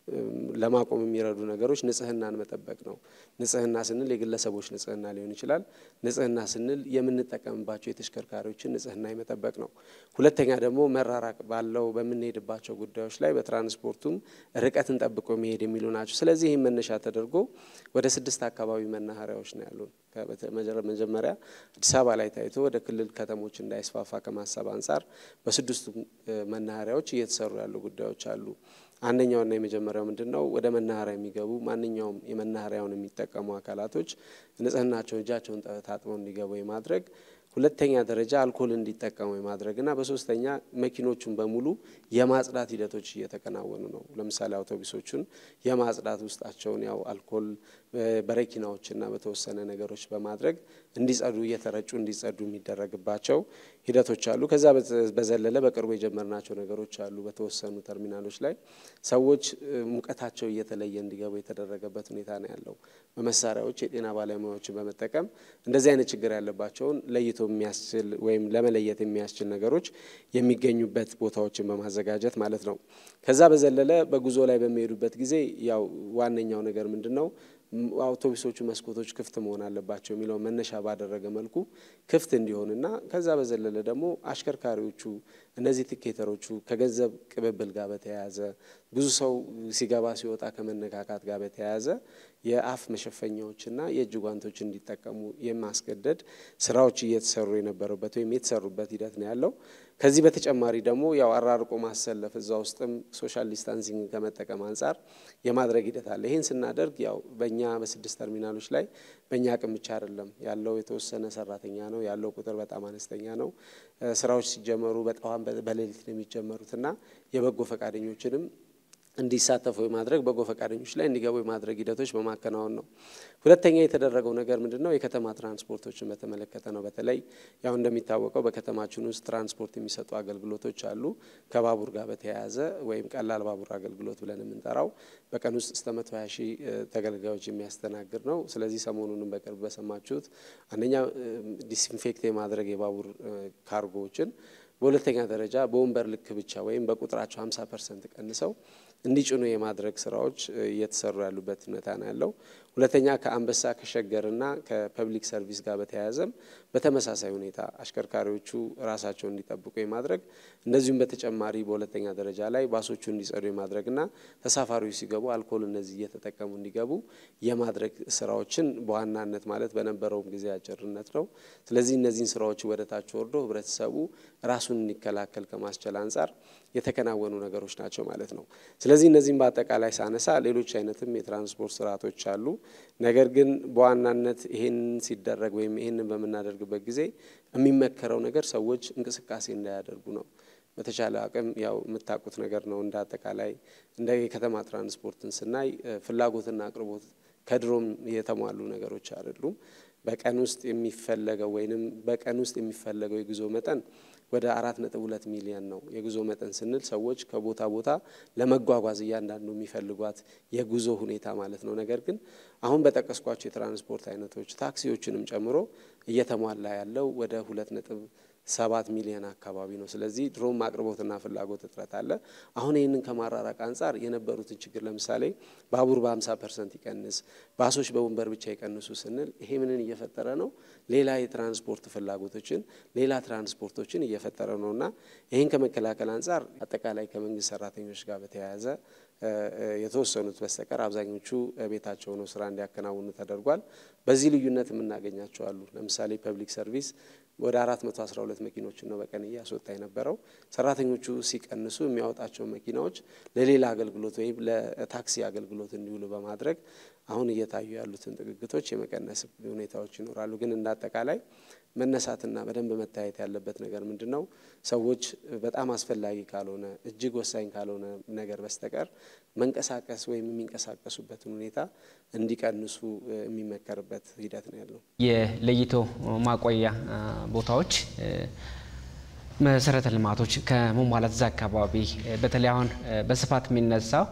ለማቆም የሚረዱ ነገሮች ንጽህናን መጠበቅ ነው። ንጽህና ስንል የግለሰቦች ንጽህና ሊሆን ይችላል። ንጽህና ስንል የምንጠቀምባቸው የተሽከርካሪዎችን ንጽህና የመጠበቅ ነው። ሁለተኛ ደግሞ መራራቅ ባለው በምንሄድባቸው ጉዳዮች ላይ በትራንስፖርቱም ርቀትን ጠብቆ መሄድ የሚሉ ናቸው። ስለዚህ ይህም መነሻ ተደርጎ ወደ ስድስት አካባቢ መናኸሪያዎች ነው ያሉን። መጀመሪያ አዲስ አበባ ላይ ታይቶ ወደ ክልል ከተሞች እንዳይስፋፋ ከማሰብ አንጻር በስድስቱ መናኸሪያዎች እየተሰሩ ያሉ ጉዳዮች አሉ። አንደኛውና የመጀመሪያው ምንድን ነው? ወደ መናኸሪያ የሚገቡ ማንኛውም የመናኸሪያውን የሚጠቀሙ አካላቶች ንጽህናቸውን እጃቸውን ታጥበው እንዲገቡ የማድረግ ሁለተኛ ደረጃ አልኮል እንዲጠቀሙ የማድረግና በሶስተኛ መኪኖቹን በሙሉ የማጽዳት ሂደቶች እየተከናወኑ ነው። ለምሳሌ አውቶቡሶቹን የማጽዳት ውስጣቸውን ያው አልኮል በረኪናዎችና በተወሰነ ነገሮች በማድረግ እንዲጸዱ እየተረጩ እንዲጸዱ የሚደረግባቸው ሂደቶች አሉ። ከዛ በዘለለ በቅርቡ የጀመርናቸው ነገሮች አሉ። በተወሰኑ ተርሚናሎች ላይ ሰዎች ሙቀታቸው እየተለየ እንዲገቡ የተደረገበት ሁኔታ ነው ያለው። በመሳሪያዎች የጤና ባለሙያዎችን በመጠቀም እንደዚህ አይነት ችግር ያለባቸውን ለይቶ የሚያስችል ወይም ለመለየት የሚያስችል ነገሮች የሚገኙበት ቦታዎችን በማዘጋጀት ማለት ነው። ከዛ በዘለለ በጉዞ ላይ በሚሄዱበት ጊዜ ያው ዋነኛው ነገር ምንድን ነው አውቶቡሶቹ መስኮቶች ክፍት መሆን አለባቸው የሚለው መነሻ ባደረገ መልኩ ክፍት እንዲሆንና ከዛ በዘለለ ደግሞ አሽከርካሪዎቹ እነዚህ ቲኬተሮቹ ከገንዘብ ቅብብል ጋር በተያያዘ ብዙ ሰው ሲገባ ሲወጣ ከመነካካት ጋር በተያያዘ የአፍ መሸፈኛዎችና የእጅ ጓንቶች እንዲጠቀሙ የማስገደድ ስራዎች እየተሰሩ የነበሩበት ወይም የተሰሩበት ሂደት ነው ያለው። ከዚህ በተጨማሪ ደግሞ ያው አራርቆ ማሰለፍ እዛ ውስጥም ሶሻል ዲስታንሲንግ ከመጠቀም አንጻር የማድረግ ሂደት አለ። ይህን ስናደርግ ያው በእኛ በስድስት ተርሚናሎች ላይ በእኛ አቅም ብቻ አይደለም ያለው የተወሰነ ሰራተኛ ነው ያለው ቁጥር በጣም አነስተኛ ነው። ስራዎች ሲጀመሩ በጠዋም በሌሊት ነው የሚጀመሩትና የበጎ ፈቃደኞችንም እንዲሳተፉ የማድረግ በጎ ፈቃደኞች ላይ እንዲገቡ የማድረግ ሂደቶች በማከናወን ነው። ሁለተኛ የተደረገው ነገር ምንድን ነው? የከተማ ትራንስፖርቶችን በተመለከተ ነው። በተለይ ያው እንደሚታወቀው በከተማችን ውስጥ ትራንስፖርት የሚሰጡ አገልግሎቶች አሉ። ከባቡር ጋር በተያያዘ ወይም ቀላል ባቡር አገልግሎት ብለን የምንጠራው በቀን ውስጥ እስከ መቶ ሀያ ሺህ ተገልጋዮች የሚያስተናግድ ነው። ስለዚህ ሰሞኑንም በቅርብ በሰማችሁት አንደኛ ዲስኢንፌክት የማድረግ የባቡር ካርጎዎችን በሁለተኛ ደረጃ በወንበር ልክ ብቻ ወይም በቁጥራቸው 50 ፐርሰንት ቀንሰው እንዲጭኑ የማድረግ ስራዎች እየተሰሩ ያሉበት ሁኔታ ነው ያለው። ሁለተኛ ከአንበሳ ከሸገርና ከፐብሊክ ሰርቪስ ጋር በተያያዘም በተመሳሳይ ሁኔታ አሽከርካሪዎቹ ራሳቸውን እንዲጠብቁ የማድረግ እንደዚሁም በተጨማሪ በሁለተኛ ደረጃ ላይ ባሶቹ እንዲጸዱ የማድረግና ተሳፋሪዎች ሲገቡ አልኮል እነዚህ እየተጠቀሙ እንዲገቡ የማድረግ ስራዎችን በዋናነት ማለት በነበረውም ጊዜ አጭርነት ነው። ስለዚህ እነዚህን ስራዎች ወደ ታች ወርዶ ህብረተሰቡ ራሱን እንዲከላከል ከማስቻል አንጻር የተከናወኑ ነገሮች ናቸው ማለት ነው። ስለዚህ እነዚህም በአጠቃላይ ሳነሳ ሌሎች አይነትም የትራንስፖርት ስርዓቶች አሉ። ነገር ግን በዋናነት ይህን ሲደረግ ወይም ይህንን በምናደርግበት ጊዜ የሚመከረው ነገር ሰዎች እንቅስቃሴ እንዳያደርጉ ነው። በተቻለ አቅም ያው የምታውቁት ነገር ነው። እንደ አጠቃላይ እንደ የከተማ ትራንስፖርትን ስናይ ፍላጎትና አቅርቦት ከድሮም የተሟሉ ነገሮች አይደሉም። በቀን ውስጥ የሚፈለገው ወይንም በቀን ውስጥ የሚፈለገው የጉዞ መጠን ወደ አራት ነጥብ ሁለት ሚሊዮን ነው። የጉዞ መጠን ስንል ሰዎች ከቦታ ቦታ ለመጓጓዝ እያንዳንዱ የሚፈልጓት የጉዞ ሁኔታ ማለት ነው። ነገር ግን አሁን በጠቀስኳቸው የትራንስፖርት አይነቶች ታክሲዎችንም ጨምሮ እየተሟላ ያለው ወደ ሁለት ነጥብ ሰባት ሚሊዮን አካባቢ ነው። ስለዚህ ድሮም አቅርቦትና ፍላጎት እጥረት አለ። አሁን ይህንን ከማራራቅ አንጻር የነበሩትን ችግር ለምሳሌ ባቡር በ50 ፐርሰንት ይቀንስ፣ ባሶች በወንበር ብቻ ይቀንሱ ስንል ይሄ ምንን እየፈጠረ ነው? ሌላ የትራንስፖርት ፍላጎቶችን ሌላ ትራንስፖርቶችን እየፈጠረ ነው እና ይህን ከመከላከል አንጻር አጠቃላይ ከመንግስት ሰራተኞች ጋር በተያያዘ የተወሰኑት በስተቀር አብዛኞቹ ቤታቸው ነው ስራ እንዲያከናውኑ ተደርጓል። በዚህ ልዩነት የምናገኛቸው አሉ። ለምሳሌ ፐብሊክ ሰርቪስ ወደ 412 መኪኖችን ነው በቀን እያስወጣ የነበረው። ሰራተኞቹ ሲቀንሱ የሚያወጣቸው መኪናዎች ለሌላ አገልግሎት ወይም ለታክሲ አገልግሎት እንዲውሉ በማድረግ አሁን እየታዩ ያሉትን ጥግግቶች የመቀነስ ሁኔታዎች ይኖራሉ። ግን እንደ አጠቃላይ መነሳትና በደንብ መታየት ያለበት ነገር ምንድን ነው? ሰዎች በጣም አስፈላጊ ካልሆነ እጅግ ወሳኝ ካልሆነ ነገር በስተቀር መንቀሳቀስ ወይም የሚንቀሳቀሱበትን ሁኔታ እንዲቀንሱ የሚመከርበት ሂደት ነው ያለው። የለይቶ ማቆያ ቦታዎች መሰረተ ልማቶች ከመሟላት እዛ አካባቢ በተለይ አሁን በስፋት የሚነሳው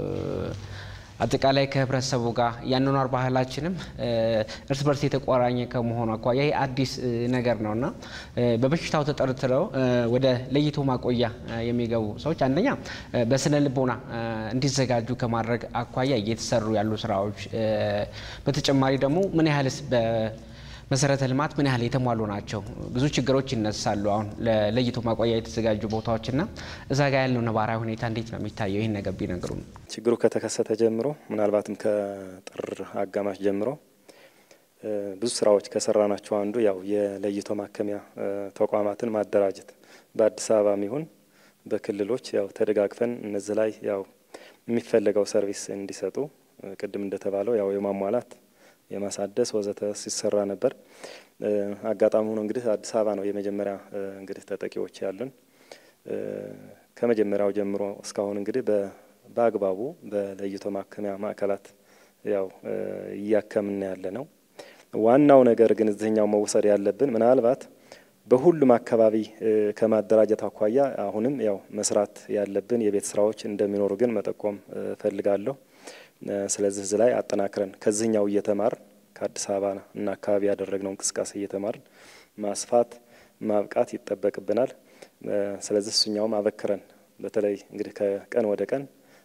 አጠቃላይ ከህብረተሰቡ ጋር የአኗኗር ባህላችንም እርስ በርስ የተቆራኘ ከመሆኑ አኳያ ይህ አዲስ ነገር ነው እና በበሽታው ተጠርጥረው ወደ ለይቶ ማቆያ የሚገቡ ሰዎች አንደኛ በስነ ልቦና እንዲዘጋጁ ከማድረግ አኳያ እየተሰሩ ያሉ ስራዎች፣ በተጨማሪ ደግሞ ምን ያህልስ መሰረተ ልማት ምን ያህል የተሟሉ ናቸው? ብዙ ችግሮች ይነሳሉ። አሁን ለለይቶ ማቆያ የተዘጋጁ ቦታዎችና እዛ ጋር ያለው ነባራዊ ሁኔታ እንዴት ነው የሚታየው? ይህን ነገር ቢነግሩ። ችግሩ ከተከሰተ ጀምሮ ምናልባትም ከጥር አጋማሽ ጀምሮ ብዙ ስራዎች ከሰራናቸው አንዱ ያው የለይቶ ማከሚያ ተቋማትን ማደራጀት በአዲስ አበባም ይሁን በክልሎች ያው ተደጋግፈን እነዚህ ላይ ያው የሚፈለገው ሰርቪስ እንዲሰጡ ቅድም እንደተባለው ያው የማሟላት የማሳደስ ወዘተ ሲሰራ ነበር። አጋጣሚ ሆኖ እንግዲህ አዲስ አበባ ነው የመጀመሪያ እንግዲህ ተጠቂዎች ያሉን። ከመጀመሪያው ጀምሮ እስካሁን እንግዲህ በአግባቡ በለይቶ ማከሚያ ማዕከላት ያው እያከምን ያለ ነው። ዋናው ነገር ግን እዚህኛው መውሰድ ያለብን ምናልባት በሁሉም አካባቢ ከማደራጀት አኳያ አሁንም ያው መስራት ያለብን የቤት ስራዎች እንደሚኖሩ ግን መጠቆም እፈልጋለሁ። ስለዚህ እዚህ ላይ አጠናክረን ከዚህኛው እየተማር ከአዲስ አበባ እና አካባቢ ያደረግነው እንቅስቃሴ እየተማርን ማስፋት ማብቃት ይጠበቅብናል። ስለዚህ እሱኛውም አበክረን በተለይ እንግዲህ ከቀን ወደ ቀን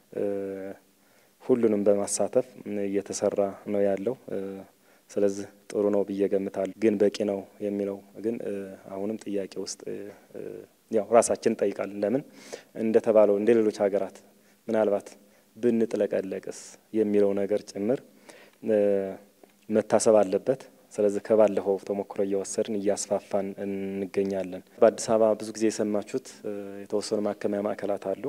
ሁሉንም በማሳተፍ እየተሰራ ነው ያለው። ስለዚህ ጥሩ ነው ብዬ ገምታለሁ። ግን በቂ ነው የሚለው ግን አሁንም ጥያቄ ውስጥ ያው ራሳችን እንጠይቃለን። ለምን እንደተባለው እንደ ሌሎች ሀገራት ምናልባት ብንጥለቀለቅስ የሚለው ነገር ጭምር መታሰብ አለበት። ስለዚህ ከባለፈው ተሞክሮ እየወሰድን እያስፋፋን እንገኛለን። በአዲስ አበባ ብዙ ጊዜ የሰማችሁት የተወሰኑ ማከሚያ ማዕከላት አሉ።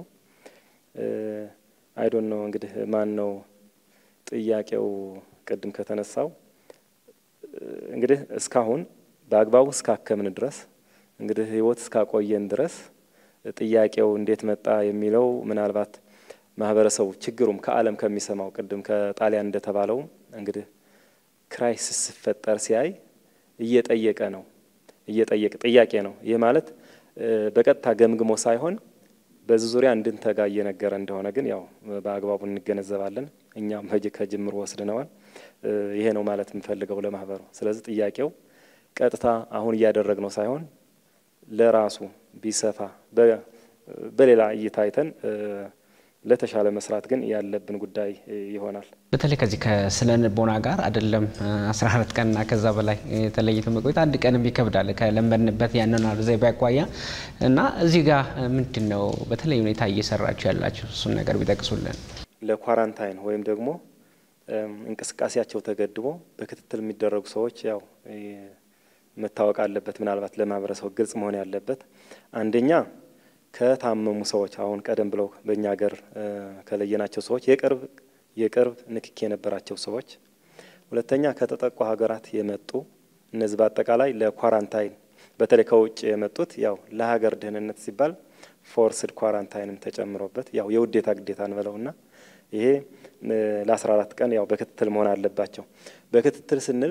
አይዶን ነው እንግዲህ ማን ነው ጥያቄው ቅድም ከተነሳው እንግዲህ እስካሁን በአግባቡ እስካከምን ድረስ እንግዲህ ህይወት እስካቆየን ድረስ ጥያቄው እንዴት መጣ የሚለው ምናልባት ማህበረሰቡ ችግሩም ከዓለም ከሚሰማው ቅድም ከጣሊያን እንደተባለው እንግዲህ ክራይሲስ ሲፈጠር ሲያይ እየጠየቀ ነው እየጠየቀ ጥያቄ ነው። ይህ ማለት በቀጥታ ገምግሞ ሳይሆን በዚህ ዙሪያ እንድንተጋ እየነገረ እንደሆነ ግን ያው በአግባቡ እንገነዘባለን። እኛም ከጅምሩ ወስድነዋል። ይሄ ነው ማለት የምፈልገው ለማህበሩ። ስለዚህ ጥያቄው ቀጥታ አሁን እያደረግነው ሳይሆን ለራሱ ቢሰፋ በሌላ እይታ አይተን ለተሻለ መስራት ግን ያለብን ጉዳይ ይሆናል። በተለይ ከዚህ ከስነ ልቦና ጋር አይደለም አስራ አራት ቀንና ከዛ በላይ ተለይቶ መቆየት አንድ ቀንም ይከብዳል ከለመድንበት ያኗኗር ዘይቤ አኳያ እና እዚህ ጋር ምንድን ነው በተለይ ሁኔታ እየሰራችሁ ያላችሁ እሱን ነገር ቢጠቅሱልን። ለኳራንታይን ወይም ደግሞ እንቅስቃሴያቸው ተገድቦ በክትትል የሚደረጉ ሰዎች ያው መታወቅ አለበት። ምናልባት ለማህበረሰቡ ግልጽ መሆን ያለበት አንደኛ ከታመሙ ሰዎች አሁን ቀደም ብለው በእኛ ሀገር ከለየናቸው ሰዎች የቅርብ የቅርብ ንክኪ የነበራቸው ሰዎች፣ ሁለተኛ ከተጠቁ ሀገራት የመጡ እነዚህ በአጠቃላይ ለኳራንታይን በተለይ ከውጭ የመጡት ያው ለሀገር ደህንነት ሲባል ፎርስድ ኳራንታይንም ተጨምሮበት ያው የውዴታ ግዴታ እንበለውና ይሄ ለአስራ አራት ቀን ያው በክትትል መሆን አለባቸው። በክትትል ስንል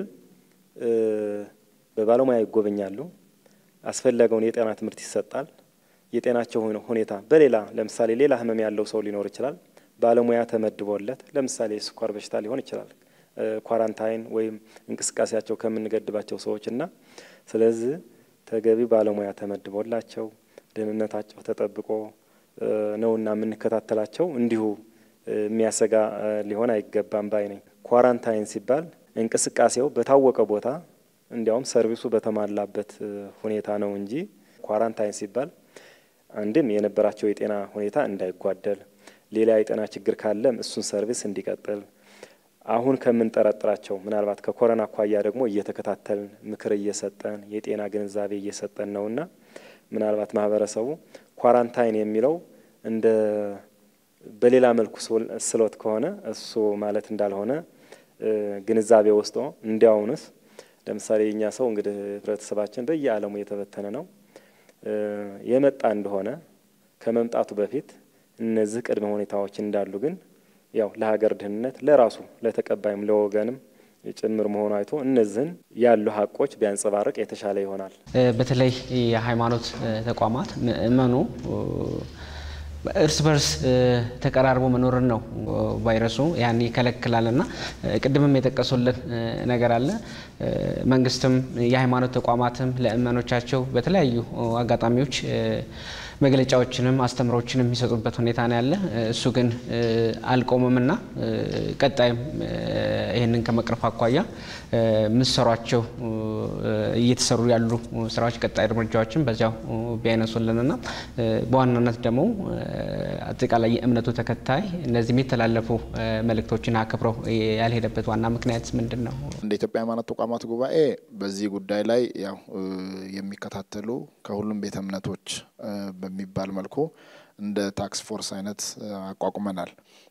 በባለሙያ ይጎበኛሉ። አስፈላጊውን የጤና ትምህርት ይሰጣል። የጤናቸው ሁኔታ በሌላ ለምሳሌ ሌላ ህመም ያለው ሰው ሊኖር ይችላል። ባለሙያ ተመድቦለት ለምሳሌ የስኳር በሽታ ሊሆን ይችላል። ኳራንታይን ወይም እንቅስቃሴያቸው ከምንገድባቸው ሰዎች እና ስለዚህ ተገቢ ባለሙያ ተመድቦላቸው ደህንነታቸው ተጠብቆ ነውና የምንከታተላቸው እንዲሁ የሚያሰጋ ሊሆን አይገባም ባይ ነኝ። ኳራንታይን ሲባል እንቅስቃሴው በታወቀ ቦታ እንዲያውም ሰርቪሱ በተሟላበት ሁኔታ ነው እንጂ ኳራንታይን ሲባል አንድም የነበራቸው የጤና ሁኔታ እንዳይጓደል፣ ሌላ የጤና ችግር ካለም እሱን ሰርቪስ እንዲቀጥል አሁን ከምንጠረጥራቸው ምናልባት ከኮረና አኳያ ደግሞ እየተከታተልን ምክር እየሰጠን የጤና ግንዛቤ እየሰጠን ነውና ምናልባት ማህበረሰቡ ኳራንታይን የሚለው እንደ በሌላ መልኩ ስሎት ከሆነ እሱ ማለት እንዳልሆነ ግንዛቤ ወስዶ እንዲያውንስ ለምሳሌ የእኛ ሰው እንግዲህ ህብረተሰባችን በየዓለሙ የተበተነ ነው። የመጣ እንደሆነ ከመምጣቱ በፊት እነዚህ ቅድመ ሁኔታዎች እንዳሉ ግን ያው ለሀገር ደህንነት ለራሱ ለተቀባይም ለወገንም ጭምር መሆኑ አይቶ እነዚህን ያሉ ሀቆች ቢያንጸባርቅ የተሻለ ይሆናል። በተለይ የሃይማኖት ተቋማት ምእመኑ እርስ በርስ ተቀራርቦ መኖርን ነው ቫይረሱ ያን ይከለክላል እና ቅድምም የጠቀሱልን ነገር አለ። መንግስትም የሃይማኖት ተቋማትም ለምእመኖቻቸው በተለያዩ አጋጣሚዎች መግለጫዎችንም አስተምሮችንም የሚሰጡበት ሁኔታ ነው ያለ። እሱ ግን አልቆምምና ቀጣይም ይህንን ከመቅረፍ አኳያ ምሰሯቸው እየተሰሩ ያሉ ስራዎች ቀጣይ እርምጃዎችን በዚያው ቢያነሱልንና በዋናነት ደግሞ አጠቃላይ የእምነቱ ተከታይ እነዚህም የተላለፉ መልእክቶችን አክብረው ያልሄደበት ዋና ምክንያት ምንድን ነው? እንደ ኢትዮጵያ ሃይማኖት ተቋማት ጉባኤ በዚህ ጉዳይ ላይ ያው የሚከታተሉ ከሁሉም ቤተ እምነቶች በሚባል መልኩ እንደ ታክስ ፎርስ አይነት አቋቁመናል።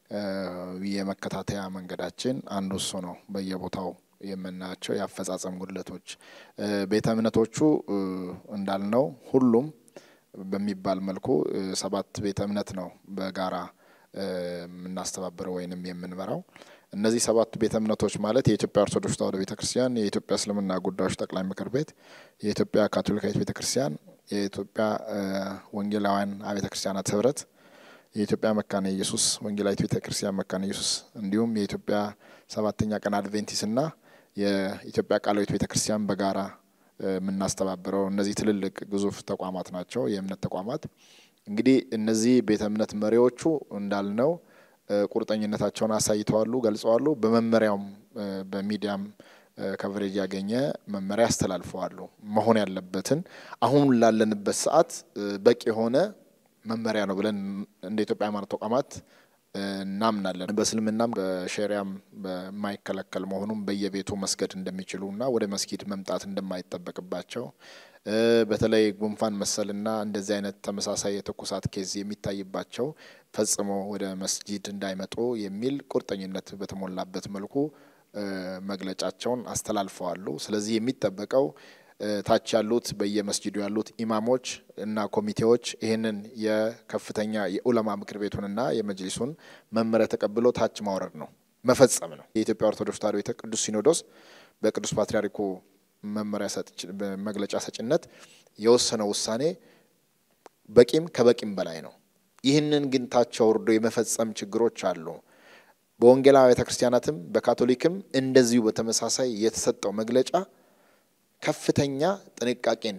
የመከታተያ መንገዳችን አንዱ እሱ ነው። በየቦታው የምናያቸው የአፈጻጸም ጉድለቶች ቤተ እምነቶቹ እንዳልነው ሁሉም በሚባል መልኩ ሰባት ቤተ እምነት ነው በጋራ የምናስተባብረው ወይንም የምንመራው። እነዚህ ሰባት ቤተ እምነቶች ማለት የኢትዮጵያ ኦርቶዶክስ ተዋሕዶ ቤተ ክርስቲያን፣ የኢትዮጵያ እስልምና ጉዳዮች ጠቅላይ ምክር ቤት፣ የኢትዮጵያ ካቶሊካዊት ቤተ ክርስቲያን፣ የኢትዮጵያ ወንጌላውያን አብያተ ክርስቲያናት ህብረት፣ የኢትዮጵያ መካነ ኢየሱስ ወንጌላዊት ቤተ ክርስቲያን መካነ ኢየሱስ እንዲሁም የኢትዮጵያ ሰባተኛ ቀን አድቬንቲስና የኢትዮጵያ ቃላዊት ቤተ ክርስቲያን በጋራ የምናስተባብረው እነዚህ ትልልቅ ግዙፍ ተቋማት ናቸው፣ የእምነት ተቋማት። እንግዲህ እነዚህ ቤተ እምነት መሪዎቹ እንዳልነው ቁርጠኝነታቸውን አሳይተዋሉ፣ ገልጸዋሉ። በመመሪያውም በሚዲያም ከቨሬጅ ያገኘ መመሪያ አስተላልፈዋሉ። መሆን ያለበትን አሁን ላለንበት ሰዓት በቂ የሆነ መመሪያ ነው ብለን እንደ ኢትዮጵያ ሃይማኖት ተቋማት እናምናለን። በእስልምናም በሸሪያም በማይከለከል መሆኑም በየቤቱ መስገድ እንደሚችሉ እና ወደ መስጊድ መምጣት እንደማይጠበቅባቸው በተለይ ጉንፋን መሰልና እንደዚህ አይነት ተመሳሳይ የትኩሳት ኬዝ የሚታይባቸው ፈጽሞ ወደ መስጂድ እንዳይመጡ የሚል ቁርጠኝነት በተሞላበት መልኩ መግለጫቸውን አስተላልፈዋሉ። ስለዚህ የሚጠበቀው ታች ያሉት በየመስጂዱ ያሉት ኢማሞች እና ኮሚቴዎች ይህንን የከፍተኛ የኡለማ ምክር ቤቱንና የመጅሊሱን መመሪያ ተቀብሎ ታች ማውረድ ነው፣ መፈጸም ነው። የኢትዮጵያ ኦርቶዶክስ ተዋሕዶ ቤተ ቅዱስ ሲኖዶስ በቅዱስ ፓትርያርኩ መመሪያ መግለጫ ሰጭነት የወሰነው ውሳኔ በቂም ከበቂም በላይ ነው። ይህንን ግን ታች አውርዶ የመፈጸም ችግሮች አሉ። በወንጌላዊ ቤተ ክርስቲያናትም በካቶሊክም እንደዚሁ በተመሳሳይ የተሰጠው መግለጫ ከፍተኛ ጥንቃቄን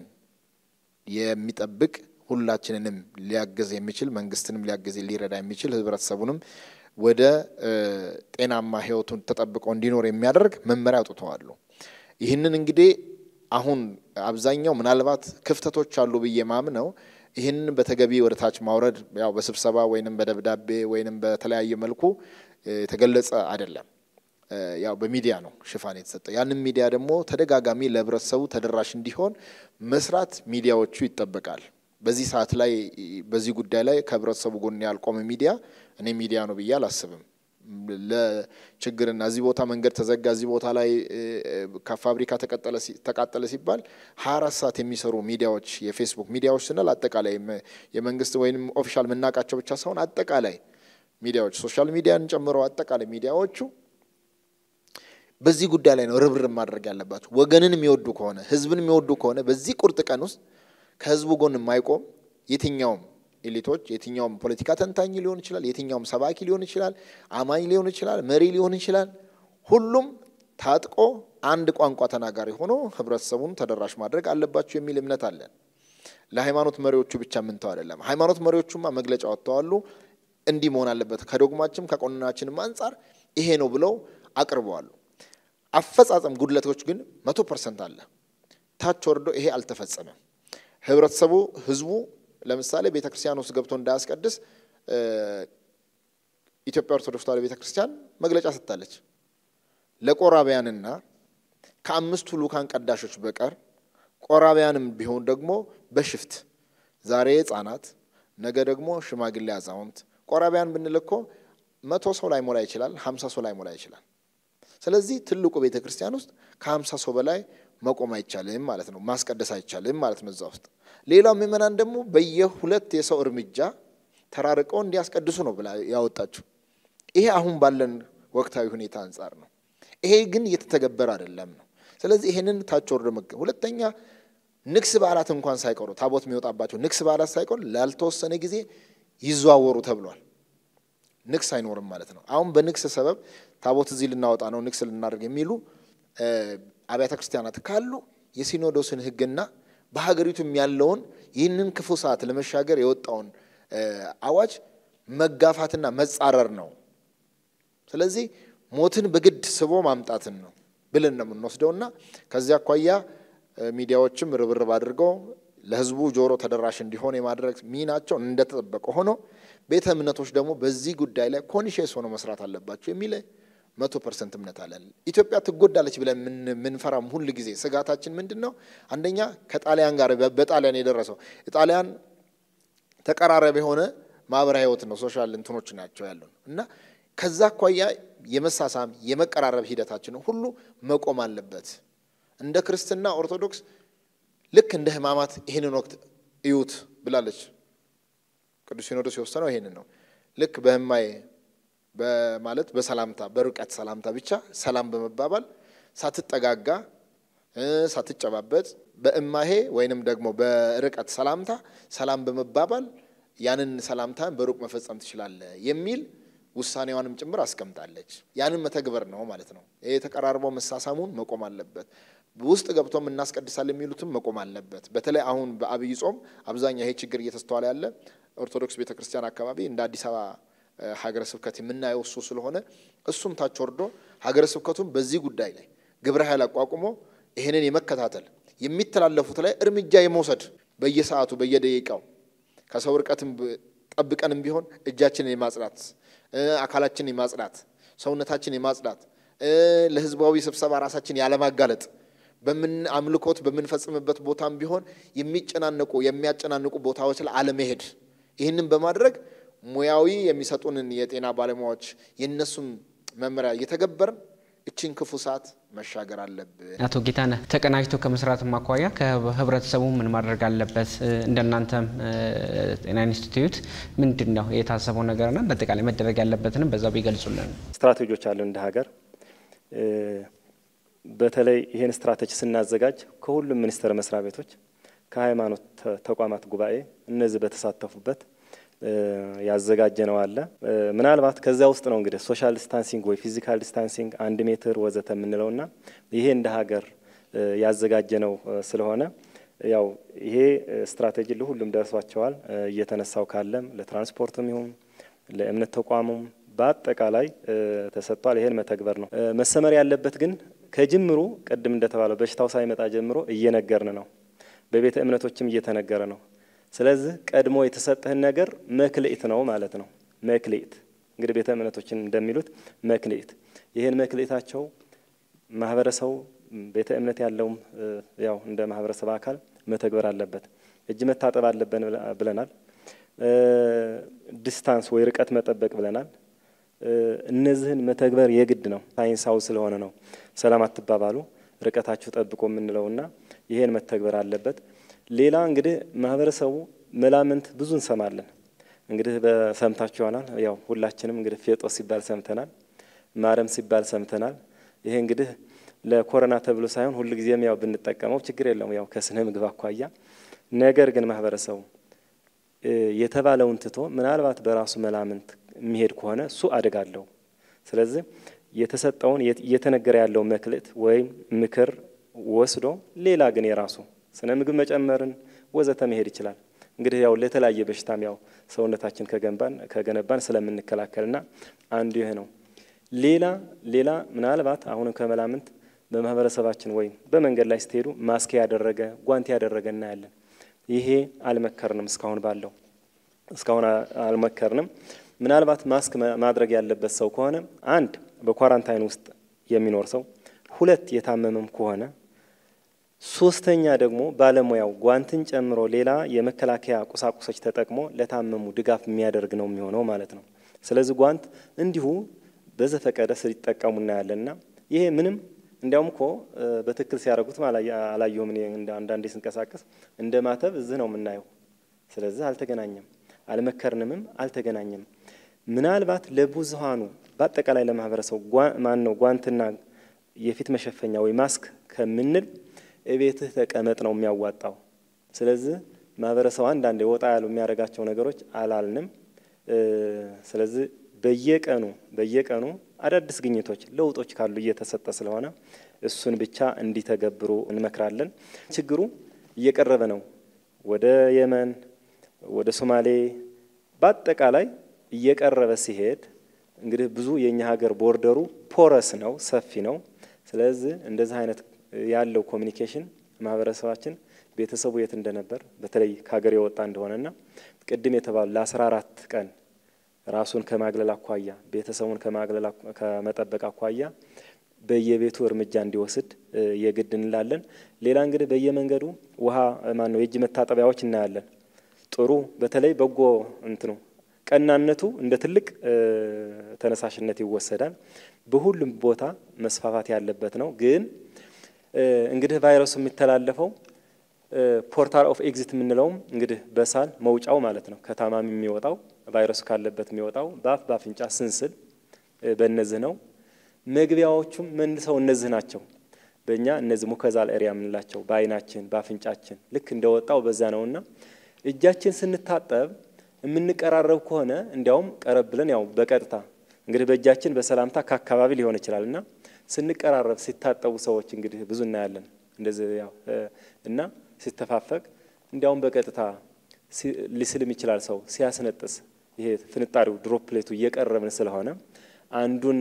የሚጠብቅ ሁላችንንም ሊያግዝ የሚችል መንግስትንም ሊያግዝ ሊረዳ የሚችል ህብረተሰቡንም ወደ ጤናማ ህይወቱን ተጠብቆ እንዲኖር የሚያደርግ መመሪያ አውጥተዋሉ። ይህንን እንግዲህ አሁን አብዛኛው ምናልባት ክፍተቶች አሉ ብዬ ማምነው ይህንን በተገቢ ወደ ታች ማውረድ ያው በስብሰባ ወይንም በደብዳቤ ወይንም በተለያየ መልኩ የተገለጸ አይደለም። ያው በሚዲያ ነው ሽፋን የተሰጠው። ያንን ሚዲያ ደግሞ ተደጋጋሚ ለህብረተሰቡ ተደራሽ እንዲሆን መስራት ሚዲያዎቹ ይጠበቃል። በዚህ ሰዓት ላይ በዚህ ጉዳይ ላይ ከህብረተሰቡ ጎን ያልቆመ ሚዲያ እኔ ሚዲያ ነው ብዬ አላስብም። ለችግርና እዚህ ቦታ መንገድ ተዘጋ፣ እዚህ ቦታ ላይ ከፋብሪካ ተቃጠለ ሲባል ሀያ አራት ሰዓት የሚሰሩ ሚዲያዎች የፌስቡክ ሚዲያዎች ስንል አጠቃላይ የመንግስት ወይም ኦፊሻል የምናውቃቸው ብቻ ሳይሆን አጠቃላይ ሚዲያዎች ሶሻል ሚዲያን ጨምሮ አጠቃላይ ሚዲያዎቹ በዚህ ጉዳይ ላይ ነው ርብርብ ማድረግ ያለባቸው። ወገንን የሚወዱ ከሆነ ህዝብን የሚወዱ ከሆነ በዚህ ቁርጥ ቀን ውስጥ ከህዝቡ ጎን የማይቆም የትኛውም ኤሊቶች የትኛውም ፖለቲካ ተንታኝ ሊሆን ይችላል፣ የትኛውም ሰባኪ ሊሆን ይችላል፣ አማኝ ሊሆን ይችላል፣ መሪ ሊሆን ይችላል። ሁሉም ታጥቆ አንድ ቋንቋ ተናጋሪ ሆኖ ህብረተሰቡን ተደራሽ ማድረግ አለባቸው የሚል እምነት አለን። ለሃይማኖት መሪዎቹ ብቻ የምንተው አይደለም። ሃይማኖት መሪዎቹማ መግለጫ ወጥተዋሉ። እንዲህ መሆን አለበት ከዶግማችም ከቆንናችንም አንጻር ይሄ ነው ብለው አቅርበዋሉ። አፈጻጸም ጉድለቶች ግን መቶ ፐርሰንት አለ። ታች ወርዶ ይሄ አልተፈጸመም። ህብረተሰቡ ህዝቡ ለምሳሌ ቤተ ክርስቲያን ውስጥ ገብቶ እንዳያስቀድስ ኢትዮጵያ ኦርቶዶክስ ተዋሕዶ ቤተ ክርስቲያን መግለጫ ሰጥታለች። ለቆራቢያንና ከአምስቱ ልኡካን ቀዳሾች በቀር ቆራቢያንም ቢሆን ደግሞ በሽፍት ዛሬ ህጻናት፣ ነገ ደግሞ ሽማግሌ አዛውንት። ቆራቢያን ብንል እኮ መቶ ሰው ላይ ሞላ ይችላል፣ ሀምሳ ሰው ላይ ሞላ ይችላል። ስለዚህ ትልቁ ቤተ ክርስቲያን ውስጥ ከሀምሳ ሰው በላይ መቆም አይቻልም ማለት ነው። ማስቀደስ አይቻልም ማለት ነው እዛ ውስጥ። ሌላው ምእመናን ደግሞ በየሁለት የሰው እርምጃ ተራርቀው እንዲያስቀድሱ ነው ብላ ያወጣችሁ። ይሄ አሁን ባለን ወቅታዊ ሁኔታ አንጻር ነው። ይሄ ግን እየተተገበረ አይደለም ነው። ስለዚህ ይሄንን ታች ወርዶ መገ ሁለተኛ ንግስ በዓላት እንኳን ሳይቀሩ ታቦት የሚወጣባቸው ንግስ በዓላት ሳይቀሩ ላልተወሰነ ጊዜ ይዘዋወሩ ተብሏል። ንግስ አይኖርም ማለት ነው። አሁን በንግስ ሰበብ ታቦት እዚህ ልናወጣ ነው ንግስ ልናደርግ የሚሉ አብያተ ክርስቲያናት ካሉ የሲኖዶስን ሕግና በሀገሪቱም ያለውን ይህንን ክፉ ሰዓት ለመሻገር የወጣውን አዋጅ መጋፋትና መጻረር ነው። ስለዚህ ሞትን በግድ ስቦ ማምጣትን ነው ብለን ነው የምንወስደውና ከዚያ አኳያ ሚዲያዎችም ርብርብ አድርገው ለህዝቡ ጆሮ ተደራሽ እንዲሆን የማድረግ ሚናቸው እንደተጠበቀ ሆኖ ቤተ እምነቶች ደግሞ በዚህ ጉዳይ ላይ ኮንሽስ ሆኖ መስራት አለባቸው የሚል መቶ ፐርሰንት እምነት አለን። ኢትዮጵያ ትጎዳለች ብለን የምንፈራም ሁል ጊዜ ስጋታችን ምንድን ነው? አንደኛ ከጣሊያን ጋር በጣሊያን የደረሰው ጣሊያን ተቀራራቢ የሆነ ማህበራዊ ህይወት ነው፣ ሶሻል እንትኖች ናቸው ያሉን እና ከዛ አኳያ የመሳሳም የመቀራረብ ሂደታችን ሁሉ መቆም አለበት። እንደ ክርስትና ኦርቶዶክስ ልክ እንደ ህማማት ይህንን ወቅት እዩት ብላለች። ቅዱስ ሲኖዶስ የወሰነው ይህንን ነው። ልክ በህማይ በማለት በሰላምታ በርቀት ሰላምታ ብቻ ሰላም በመባባል ሳትጠጋጋ ሳትጨባበጥ በእማሄ ወይንም ደግሞ በርቀት ሰላምታ ሰላም በመባባል ያንን ሰላምታ በሩቅ መፈጸም ትችላለህ የሚል ውሳኔዋንም ጭምር አስቀምጣለች። ያንን መተግበር ነው ማለት ነው። ይሄ የተቀራርበው መሳሳሙን መቆም አለበት። ውስጥ ገብቶም እናስቀድሳል የሚሉትም መቆም አለበት። በተለይ አሁን በአብይ ጾም አብዛኛው ይሄ ችግር እየተስተዋለ ያለ ኦርቶዶክስ ቤተክርስቲያን አካባቢ እንደ አዲስ አበባ ሀገረ ስብከት የምናየው እሱ ስለሆነ እሱም ታች ወርዶ ሀገረ ስብከቱም በዚህ ጉዳይ ላይ ግብረ ኃይል አቋቁሞ ይህንን የመከታተል የሚተላለፉት ላይ እርምጃ የመውሰድ በየሰዓቱ በየደቂቃው ከሰው ርቀትም ጠብቀንም ቢሆን እጃችንን የማጽዳት አካላችንን የማጽዳት ሰውነታችን የማጽዳት ለህዝባዊ ስብሰባ ራሳችን ያለማጋለጥ በምን አምልኮት በምንፈጽምበት ቦታም ቢሆን የሚጨናነቁ የሚያጨናንቁ ቦታዎች ላይ አለመሄድ ይህንን በማድረግ ሙያዊ የሚሰጡንን የጤና ባለሙያዎች የእነሱን መመሪያ እየተገበርን እችን ክፉ ሰዓት መሻገር አለብን። አቶ ጌታነህ ተቀናጅቶ ከመስራት አኳያ ከህብረተሰቡ ምን ማድረግ አለበት? እንደናንተም ጤና ኢንስቲትዩት ምንድን ነው የታሰበው ነገርና በአጠቃላይ መደረግ ያለበትንም በዛ ቢገልጹልን። ስትራቴጂዎች አሉ እንደ ሀገር። በተለይ ይህን ስትራቴጂ ስናዘጋጅ ከሁሉም ሚኒስቴር መስሪያ ቤቶች ከሃይማኖት ተቋማት ጉባኤ እነዚህ በተሳተፉበት ያዘጋጀ ነው አለ። ምናልባት ከዚያ ውስጥ ነው እንግዲህ ሶሻል ዲስታንሲንግ ወይ ፊዚካል ዲስታንሲንግ አንድ ሜትር ወዘተ የምንለውና ይሄ እንደ ሀገር ያዘጋጀ ነው ስለሆነ ያው ይሄ ስትራቴጂ ለሁሉም ደርሷቸዋል። እየተነሳው ካለም ለትራንስፖርትም ይሁን ለእምነት ተቋሙም በአጠቃላይ ተሰጥቷል። ይሄን መተግበር ነው መሰመር ያለበት። ግን ከጅምሩ ቅድም እንደተባለው በሽታው ሳይመጣ ጀምሮ እየነገርን ነው፣ በቤተ እምነቶችም እየተነገረ ነው። ስለዚህ ቀድሞ የተሰጠህን ነገር መክልኢት ነው ማለት ነው። መክልኢት እንግዲህ ቤተ እምነቶችን እንደሚሉት መክልኢት፣ ይህን መክልኢታቸው ማህበረሰቡ ቤተ እምነት ያለውም ያው እንደ ማህበረሰብ አካል መተግበር አለበት። እጅ መታጠብ አለብን ብለናል። ዲስታንስ ወይ ርቀት መጠበቅ ብለናል። እነዚህን መተግበር የግድ ነው። ሳይንሳዊ ስለሆነ ነው ሰላም አትባባሉ፣ ርቀታችሁ ጠብቆ የምንለውና ይሄን መተግበር አለበት። ሌላ እንግዲህ ማህበረሰቡ መላምንት ብዙ እንሰማለን። እንግዲህ በሰምታችሁ ይሆናል። ያው ሁላችንም እንግዲህ ፌጦስ ሲባል ሰምተናል፣ ማረም ሲባል ሰምተናል። ይሄ እንግዲህ ለኮሮና ተብሎ ሳይሆን ሁሉ ጊዜም ያው ብንጠቀመው ችግር የለውም ያው ከስነ ምግብ አኳያ። ነገር ግን ማህበረሰቡ የተባለውን ትቶ ምናልባት በራሱ መላምንት የሚሄድ ከሆነ እሱ አደጋ አለው። ስለዚህ የተሰጠውን እየተነገረ ያለው መክልት ወይም ምክር ወስዶ ሌላ ግን የራሱ ስነ ምግብ መጨመርን ወዘተ መሄድ ይችላል። እንግዲህ ያው ለተለያየ በሽታም ያው ሰውነታችን ከገንባን ከገነባን ስለምንከላከልና አንዱ ይህ ነው። ሌላ ሌላ ምናልባት አሁንም ከመላምንት በማህበረሰባችን ወይም በመንገድ ላይ ስትሄዱ ማስክ ያደረገ ጓንት ያደረገ እናያለን። ይሄ አልመከርንም። እስካሁን ባለው እስካሁን አልመከርንም። ምናልባት ማስክ ማድረግ ያለበት ሰው ከሆነ አንድ በኳራንታይን ውስጥ የሚኖር ሰው፣ ሁለት የታመመም ከሆነ ሶስተኛ ደግሞ ባለሙያው ጓንትን ጨምሮ ሌላ የመከላከያ ቁሳቁሶች ተጠቅሞ ለታመሙ ድጋፍ የሚያደርግ ነው የሚሆነው ማለት ነው። ስለዚህ ጓንት እንዲሁ በዘፈቀደ ሲጠቀሙ እናያለንና ይሄ ምንም እንዲያውም እኮ በትክክል ሲያደርጉት አላየሁም። እኔ አንዳንዴ ስንቀሳቀስ እንደ ማተብ እዚህ ነው የምናየው። ስለዚህ አልተገናኘም፣ አልመከርንምም፣ አልተገናኘም። ምናልባት ለብዙሃኑ በአጠቃላይ ለማህበረሰቡ ማን ነው ጓንትና የፊት መሸፈኛ ወይ ማስክ ከምንል እቤትህ ተቀመጥ ነው የሚያዋጣው። ስለዚህ ማህበረሰቡ አንዳንድ ወጣ ያሉ የሚያደርጋቸው ነገሮች አላልንም። ስለዚህ በየቀኑ በየቀኑ አዳዲስ ግኝቶች፣ ለውጦች ካሉ እየተሰጠ ስለሆነ እሱን ብቻ እንዲተገብሩ እንመክራለን። ችግሩ እየቀረበ ነው። ወደ የመን፣ ወደ ሶማሌ በአጠቃላይ እየቀረበ ሲሄድ እንግዲህ ብዙ የእኛ ሀገር ቦርደሩ ፖረስ ነው፣ ሰፊ ነው። ስለዚህ እንደዚህ አይነት ያለው ኮሚኒኬሽን ማህበረሰባችን ቤተሰቡ የት እንደነበር በተለይ ከሀገር የወጣ እንደሆነና ቅድም የተባሉ ለአስራ አራት ቀን ራሱን ከማግለል አኳያ ቤተሰቡን ከማግለል ከመጠበቅ አኳያ በየቤቱ እርምጃ እንዲወስድ የግድ እንላለን። ሌላ እንግዲህ በየመንገዱ ውሃ ማን ነው የእጅ መታጠቢያዎች እናያለን። ጥሩ በተለይ በጎ እንትኑ ቀናነቱ እንደ ትልቅ ተነሳሽነት ይወሰዳል። በሁሉም ቦታ መስፋፋት ያለበት ነው። ግን እንግዲህ ቫይረሱ የሚተላለፈው ፖርታል ኦፍ ኤግዚት የምንለውም እንግዲህ በሳል መውጫው ማለት ነው። ከታማሚ የሚወጣው ቫይረሱ ካለበት የሚወጣው በአፍ በአፍንጫ ስንስል በእነዚህ ነው። መግቢያዎቹም መልሰው እነዚህ ናቸው። በእኛ እነዚህ ሙከዛል ኤሪያ የምንላቸው በአይናችን በአፍንጫችን ልክ እንደወጣው በዛ ነውና እጃችን ስንታጠብ የምንቀራረብ ከሆነ እንዲያውም ቀረብ ብለን ያው በቀጥታ እንግዲህ በእጃችን በሰላምታ ከአካባቢ ሊሆን ይችላል እና ስንቀራረብ ሲታጠቡ ሰዎች እንግዲህ ብዙ እናያለን እንደዚህ ያው እና ሲተፋፈቅ እንዲያውም በቀጥታ ሊስልም ይችላል ሰው ሲያስነጥስ ይሄ ፍንጣሪው ድሮፕሌቱ እየቀረብን ስለሆነ አንዱን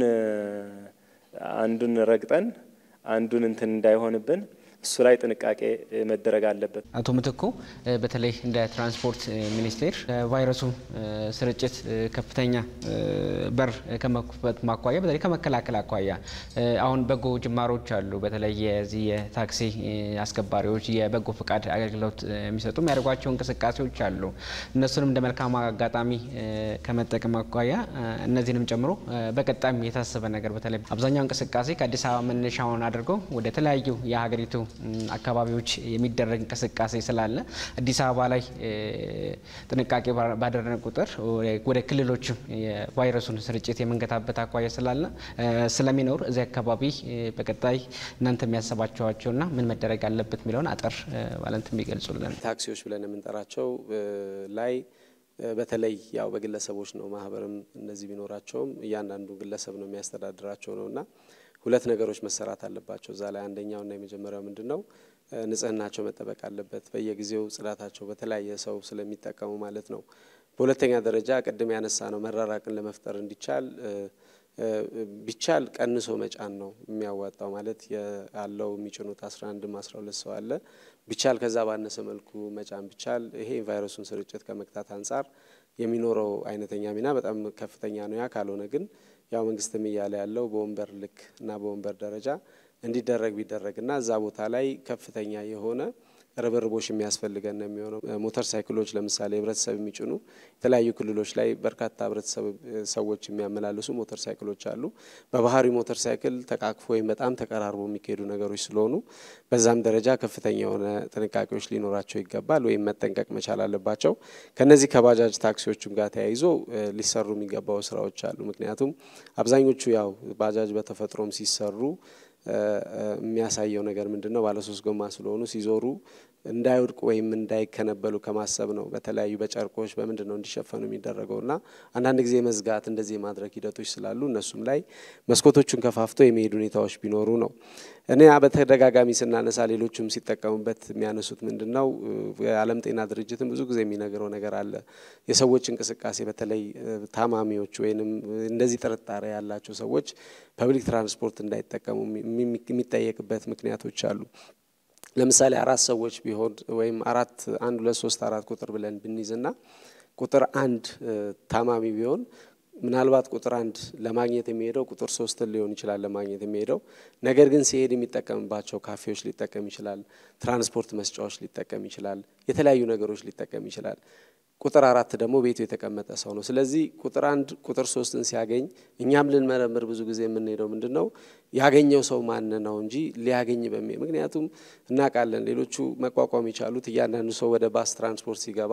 አንዱን ረግጠን አንዱን እንትን እንዳይሆንብን እሱ ላይ ጥንቃቄ መደረግ አለበት። አቶ ምትኩ በተለይ እንደ ትራንስፖርት ሚኒስቴር ቫይረሱ ስርጭት ከፍተኛ በር ከመክፈት ማኳያ በተለይ ከመከላከል አኳያ አሁን በጎ ጅማሮች አሉ። በተለይ የዚህ የታክሲ አስከባሪዎች የበጎ ፈቃድ አገልግሎት የሚሰጡ የሚያደርጓቸው እንቅስቃሴዎች አሉ። እነሱንም እንደ መልካም አጋጣሚ ከመጠቀም አኳያ እነዚህንም ጨምሮ በቀጣይም የታሰበ ነገር በተለይ አብዛኛው እንቅስቃሴ ከአዲስ አበባ መነሻውን አድርገው ወደ ተለያዩ የሀገሪቱ አካባቢዎች የሚደረግ እንቅስቃሴ ስላለ አዲስ አበባ ላይ ጥንቃቄ ባደረግን ቁጥር ወደ ክልሎችም የቫይረሱን ስርጭት የምንገታበት አኳያ ስላለ ስለሚኖር እዚህ አካባቢ በቀጣይ እናንተ የሚያሰባቸዋቸውና ምን መደረግ አለበት የሚለውን አጠር ባለንት የሚገልጹልን ታክሲዎች ብለን የምንጠራቸው ላይ በተለይ ያው በግለሰቦች ነው። ማህበርም እነዚህ ቢኖራቸውም እያንዳንዱ ግለሰብ ነው የሚያስተዳድራቸው ነው እና ሁለት ነገሮች መሰራት አለባቸው እዛ ላይ አንደኛውና የመጀመሪያው ምንድን ነው ንጽህናቸው መጠበቅ አለበት በየጊዜው ጽዳታቸው በተለያየ ሰው ስለሚጠቀሙ ማለት ነው በሁለተኛ ደረጃ ቅድም ያነሳ ነው መራራቅን ለመፍጠር እንዲቻል ቢቻል ቀንሶ መጫን ነው የሚያዋጣው ማለት ያለው የሚጭኑት አስራ አንድም አስራ ሁለት ሰው አለ ቢቻል ከዛ ባነሰ መልኩ መጫን ቢቻል ይሄ ቫይረሱን ስርጭት ከመግታት አንጻር የሚኖረው አይነተኛ ሚና በጣም ከፍተኛ ነው ያ ካልሆነ ግን ያው መንግስትም እያለ ያለው በወንበር ልክ እና በወንበር ደረጃ እንዲደረግ ቢደረግ እና እዛ ቦታ ላይ ከፍተኛ የሆነ ርብርቦች የሚያስፈልገን ነው የሚሆነው። ሞተር ሳይክሎች ለምሳሌ ህብረተሰብ የሚጭኑ የተለያዩ ክልሎች ላይ በርካታ ህብረተሰብ ሰዎች የሚያመላልሱ ሞተር ሳይክሎች አሉ። በባህሪ ሞተር ሳይክል ተቃቅፎ ወይም በጣም ተቀራርቦ የሚካሄዱ ነገሮች ስለሆኑ በዛም ደረጃ ከፍተኛ የሆነ ጥንቃቄዎች ሊኖራቸው ይገባል ወይም መጠንቀቅ መቻል አለባቸው። ከነዚህ ከባጃጅ ታክሲዎችም ጋር ተያይዞ ሊሰሩ የሚገባው ስራዎች አሉ። ምክንያቱም አብዛኞቹ ያው ባጃጅ በተፈጥሮም ሲሰሩ የሚያሳየው ነገር ምንድን ነው? ባለሶስት ጎማ ስለሆኑ ሲዞሩ እንዳይወድቁ ወይም እንዳይከነበሉ ከማሰብ ነው። በተለያዩ በጨርቆች በምንድን ነው እንዲሸፈኑ የሚደረገው እና አንዳንድ ጊዜ መዝጋት እንደዚህ የማድረግ ሂደቶች ስላሉ እነሱም ላይ መስኮቶቹን ከፋፍቶ የሚሄዱ ሁኔታዎች ቢኖሩ ነው። እኔ በተደጋጋሚ ስናነሳ ሌሎችም ሲጠቀሙበት የሚያነሱት ምንድን ነው? የዓለም ጤና ድርጅትም ብዙ ጊዜ የሚነግረው ነገር አለ። የሰዎች እንቅስቃሴ በተለይ ታማሚዎች ወይንም እንደዚህ ጥርጣሬ ያላቸው ሰዎች ፐብሊክ ትራንስፖርት እንዳይጠቀሙ የሚጠየቅበት ምክንያቶች አሉ። ለምሳሌ አራት ሰዎች ቢሆን ወይም አራት አንድ ሁለት ሶስት አራት ቁጥር ብለን ብንይዝና ቁጥር አንድ ታማሚ ቢሆን ምናልባት ቁጥር አንድ ለማግኘት የሚሄደው ቁጥር ሶስትን ሊሆን ይችላል ለማግኘት የሚሄደው ነገር ግን ሲሄድ የሚጠቀምባቸው ካፌዎች ሊጠቀም ይችላል፣ ትራንስፖርት መስጫዎች ሊጠቀም ይችላል፣ የተለያዩ ነገሮች ሊጠቀም ይችላል። ቁጥር አራት ደግሞ ቤቱ የተቀመጠ ሰው ነው። ስለዚህ ቁጥር አንድ ቁጥር ሶስትን ሲያገኝ እኛም ልንመረምር ብዙ ጊዜ የምንሄደው ምንድን ነው ያገኘው ሰው ማን ነው እንጂ ሊያገኝ በሚ ምክንያቱም እናውቃለን ሌሎቹ መቋቋም የቻሉት እያንዳንዱ ሰው ወደ ባስ ትራንስፖርት ሲገባ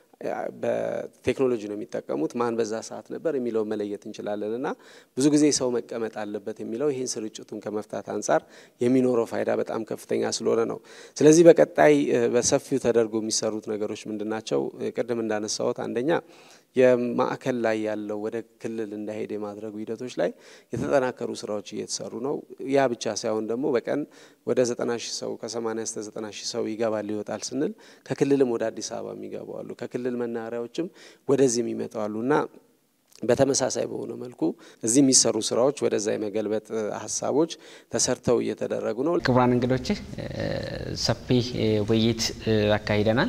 በቴክኖሎጂ ነው የሚጠቀሙት። ማን በዛ ሰዓት ነበር የሚለውን መለየት እንችላለን እና ብዙ ጊዜ ሰው መቀመጥ አለበት የሚለው ይህን ስርጭቱን ከመፍታት አንጻር የሚኖረው ፋይዳ በጣም ከፍተኛ ስለሆነ ነው። ስለዚህ በቀጣይ በሰፊው ተደርጎ የሚሰሩት ነገሮች ምንድን ናቸው? ቅድም እንዳነሳሁት አንደኛ የማዕከል ላይ ያለው ወደ ክልል እንዳይሄድ የማድረጉ ሂደቶች ላይ የተጠናከሩ ስራዎች እየተሰሩ ነው። ያ ብቻ ሳይሆን ደግሞ በቀን ወደ ዘጠና ሺህ ሰው ከሰማኒያ እስከ ዘጠና ሺህ ሰው ይገባል ይወጣል ስንል ከክልልም ወደ አዲስ አበባ የሚገቡ አሉ፣ ከክልል መናኸሪያዎችም ወደዚህ የሚመጡ አሉ እና በተመሳሳይ በሆነ መልኩ እዚህ የሚሰሩ ስራዎች ወደዛ የመገልበጥ ሀሳቦች ተሰርተው እየተደረጉ ነው። ክቡራን እንግዶች ሰፊ ውይይት አካሂደናል።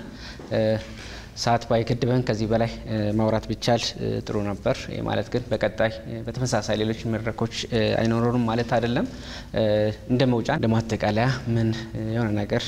ሰዓት ባይገድበን ከዚህ በላይ ማውራት ቢቻል ጥሩ ነበር። ማለት ግን በቀጣይ በተመሳሳይ ሌሎች መድረኮች አይኖሩንም ማለት አይደለም። እንደ መውጫ እንደ ማጠቃለያ ምን የሆነ ነገር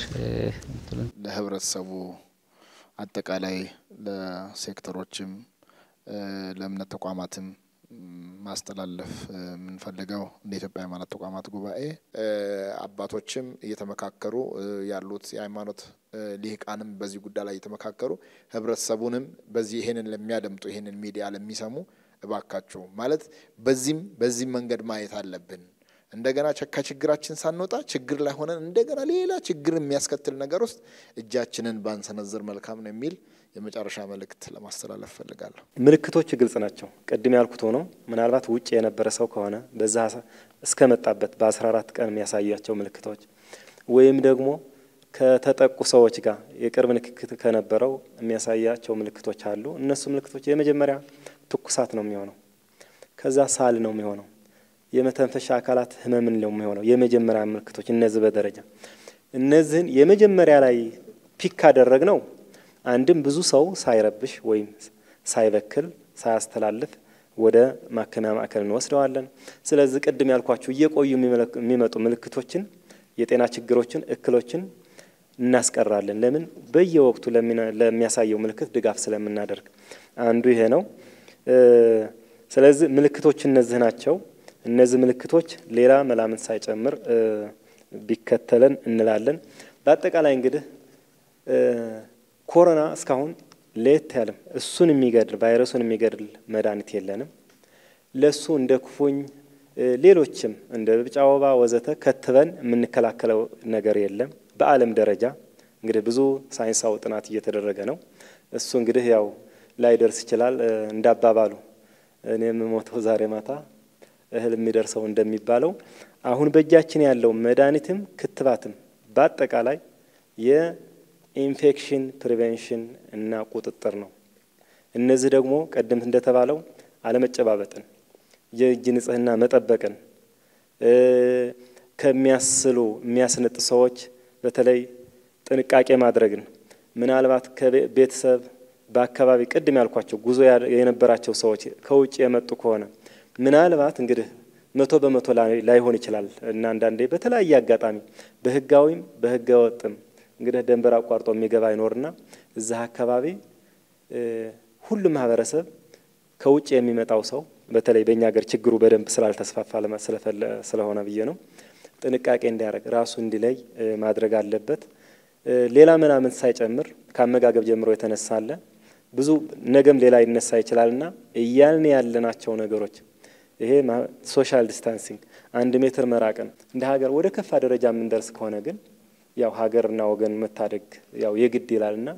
ለህብረተሰቡ አጠቃላይ ለሴክተሮችም ለእምነት ተቋማትም ማስተላለፍ የምንፈልገው እንደ ኢትዮጵያ ሃይማኖት ተቋማት ጉባኤ አባቶችም እየተመካከሩ ያሉት የሃይማኖት ሊቃንም በዚህ ጉዳይ ላይ እየተመካከሩ ህብረተሰቡንም በዚህ ይሄንን ለሚያደምጡ ይሄንን ሚዲያ ለሚሰሙ እባካችሁ ማለት በዚህም በዚህም መንገድ ማየት አለብን። እንደገና ከችግራችን ሳንወጣ ችግር ላይ ሆነን እንደገና ሌላ ችግር የሚያስከትል ነገር ውስጥ እጃችንን ባንሰነዝር መልካም ነው የሚል የመጨረሻ መልእክት ለማስተላለፍ ፈልጋለሁ። ምልክቶች ግልጽ ናቸው። ቅድም ያልኩት ሆኖ ምናልባት ውጭ የነበረ ሰው ከሆነ በዛ እስከመጣበት በ14 ቀን የሚያሳያቸው ምልክቶች ወይም ደግሞ ከተጠቁ ሰዎች ጋር የቅርብ ንክክት ከነበረው የሚያሳያቸው ምልክቶች አሉ። እነሱ ምልክቶች የመጀመሪያ ትኩሳት ነው የሚሆነው። ከዛ ሳል ነው የሚሆነው። የመተንፈሻ አካላት ህመምን ነው የሚሆነው። የመጀመሪያ ምልክቶች እነዚህ በደረጃ እነዚህን የመጀመሪያ ላይ ፒክ ካደረግ ነው አንድም ብዙ ሰው ሳይረብሽ ወይም ሳይበክል ሳያስተላልፍ ወደ ማከሚያ ማዕከል እንወስደዋለን። ስለዚህ ቅድም ያልኳችሁ እየቆዩ የሚመጡ ምልክቶችን፣ የጤና ችግሮችን፣ እክሎችን እናስቀራለን። ለምን በየወቅቱ ለሚያሳየው ምልክት ድጋፍ ስለምናደርግ አንዱ ይሄ ነው። ስለዚህ ምልክቶች እነዚህ ናቸው። እነዚህ ምልክቶች ሌላ መላምት ሳይጨምር ቢከተለን እንላለን። በአጠቃላይ እንግዲህ ኮሮና እስካሁን ለየት ያለም እሱን የሚገድል ቫይረሱን የሚገድል መድኃኒት የለንም። ለሱ እንደ ኩፉኝ ሌሎችም እንደ ቢጫ ወባ ወዘተ ከትበን የምንከላከለው ነገር የለም። በዓለም ደረጃ እንግዲህ ብዙ ሳይንሳዊ ጥናት እየተደረገ ነው። እሱ እንግዲህ ያው ላይደርስ ይችላል። እንዳባባሉ እኔ የምሞተው ዛሬ ማታ እህል የሚደርሰው እንደሚባለው አሁን በእጃችን ያለው መድኃኒትም ክትባትም በአጠቃላይ የኢንፌክሽን ፕሪቬንሽን እና ቁጥጥር ነው። እነዚህ ደግሞ ቀደምት እንደተባለው አለመጨባበጥን፣ የእጅ ንጽህና መጠበቅን፣ ከሚያስሉ የሚያስነጥ ሰዎች በተለይ ጥንቃቄ ማድረግን ምናልባት ከቤተሰብ በአካባቢ ቅድም ያልኳቸው ጉዞ የነበራቸው ሰዎች ከውጭ የመጡ ከሆነ ምናልባት እንግዲህ መቶ በመቶ ላይሆን ይችላል እና አንዳንዴ በተለያየ አጋጣሚ በህጋዊም በህገ ወጥም እንግዲህ ደንበር አቋርጦ የሚገባ አይኖርና እዛ አካባቢ ሁሉም ማህበረሰብ ከውጭ የሚመጣው ሰው በተለይ በእኛ ሀገር ችግሩ በደንብ ስላልተስፋፋ ስለሆነ ብዬ ነው ጥንቃቄ እንዲያደርግ ራሱ እንዲለይ ማድረግ አለበት። ሌላ ምናምን ሳይጨምር ከአመጋገብ ጀምሮ የተነሳለ ብዙ ነገም ሌላ ይነሳ ይችላልና እያልን ያለናቸው ነገሮች ይሄ ሶሻል ዲስታንሲንግ አንድ ሜትር መራቅን እንደ ሀገር ወደ ከፋ ደረጃ የምንደርስ ከሆነ ግን ያው ሀገርና ወገን መታደግ ያው የግድ ይላልና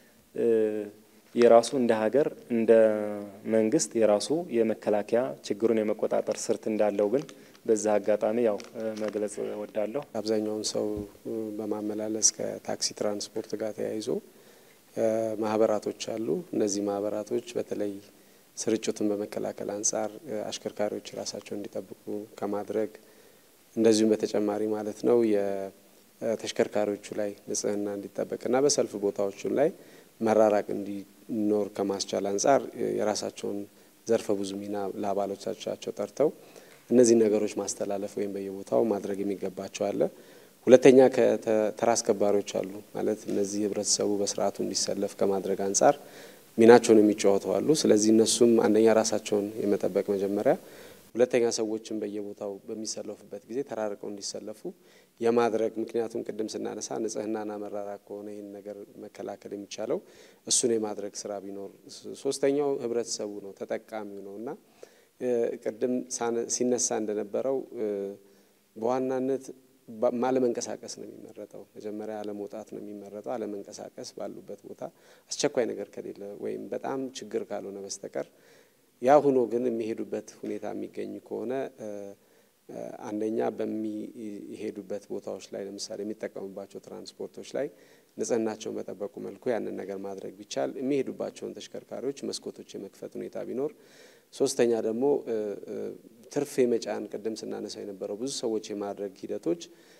የራሱ እንደ ሀገር እንደ መንግስት የራሱ የመከላከያ ችግሩን የመቆጣጠር ስርት እንዳለው ግን በዛ አጋጣሚ ያው መግለጽ እወዳለሁ። አብዛኛውን ሰው በማመላለስ ከታክሲ ትራንስፖርት ጋር ተያይዞ ማህበራቶች አሉ። እነዚህ ማህበራቶች በተለይ ስርጭቱን በመከላከል አንጻር አሽከርካሪዎች ራሳቸው እንዲጠብቁ ከማድረግ እንደዚሁም በተጨማሪ ማለት ነው የተሽከርካሪዎቹ ላይ ንጽህና እንዲጠበቅና በሰልፍ ቦታዎቹም ላይ መራራቅ እንዲኖር ከማስቻል አንጻር የራሳቸውን ዘርፈ ብዙ ሚና ለአባሎቻቸው ጠርተው እነዚህ ነገሮች ማስተላለፍ ወይም በየቦታው ማድረግ የሚገባቸው አለ። ሁለተኛ ከተራ አስከባሪዎች አሉ ማለት እነዚህ ህብረተሰቡ በስርዓቱ እንዲሰለፍ ከማድረግ አንጻር ሚናቸውን የሚጫወቱ አሉ። ስለዚህ እነሱም አንደኛ ራሳቸውን የመጠበቅ መጀመሪያ፣ ሁለተኛ ሰዎችን በየቦታው በሚሰለፉበት ጊዜ ተራርቀው እንዲሰለፉ የማድረግ ምክንያቱም ቅድም ስናነሳ ንጽህናና መራራቅ ከሆነ ይህን ነገር መከላከል የሚቻለው እሱን የማድረግ ስራ ቢኖር፣ ሶስተኛው ህብረተሰቡ ነው ተጠቃሚው ነው እና ቅድም ሲነሳ እንደነበረው በዋናነት አለመንቀሳቀስ ነው የሚመረጠው። መጀመሪያ አለመውጣት ነው የሚመረጠው። አለመንቀሳቀስ ባሉበት ቦታ አስቸኳይ ነገር ከሌለ ወይም በጣም ችግር ካልሆነ በስተቀር ያ ሆኖ ግን የሚሄዱበት ሁኔታ የሚገኝ ከሆነ አንደኛ በሚሄዱበት ቦታዎች ላይ ለምሳሌ የሚጠቀሙባቸው ትራንስፖርቶች ላይ ንጽህናቸውን በጠበቁ መልኩ ያንን ነገር ማድረግ ቢቻል፣ የሚሄዱባቸውን ተሽከርካሪዎች መስኮቶች የመክፈት ሁኔታ ቢኖር፣ ሶስተኛ ደግሞ ትርፍ የመጫን ቅድም ስናነሳው የነበረው ብዙ ሰዎች የማድረግ ሂደቶች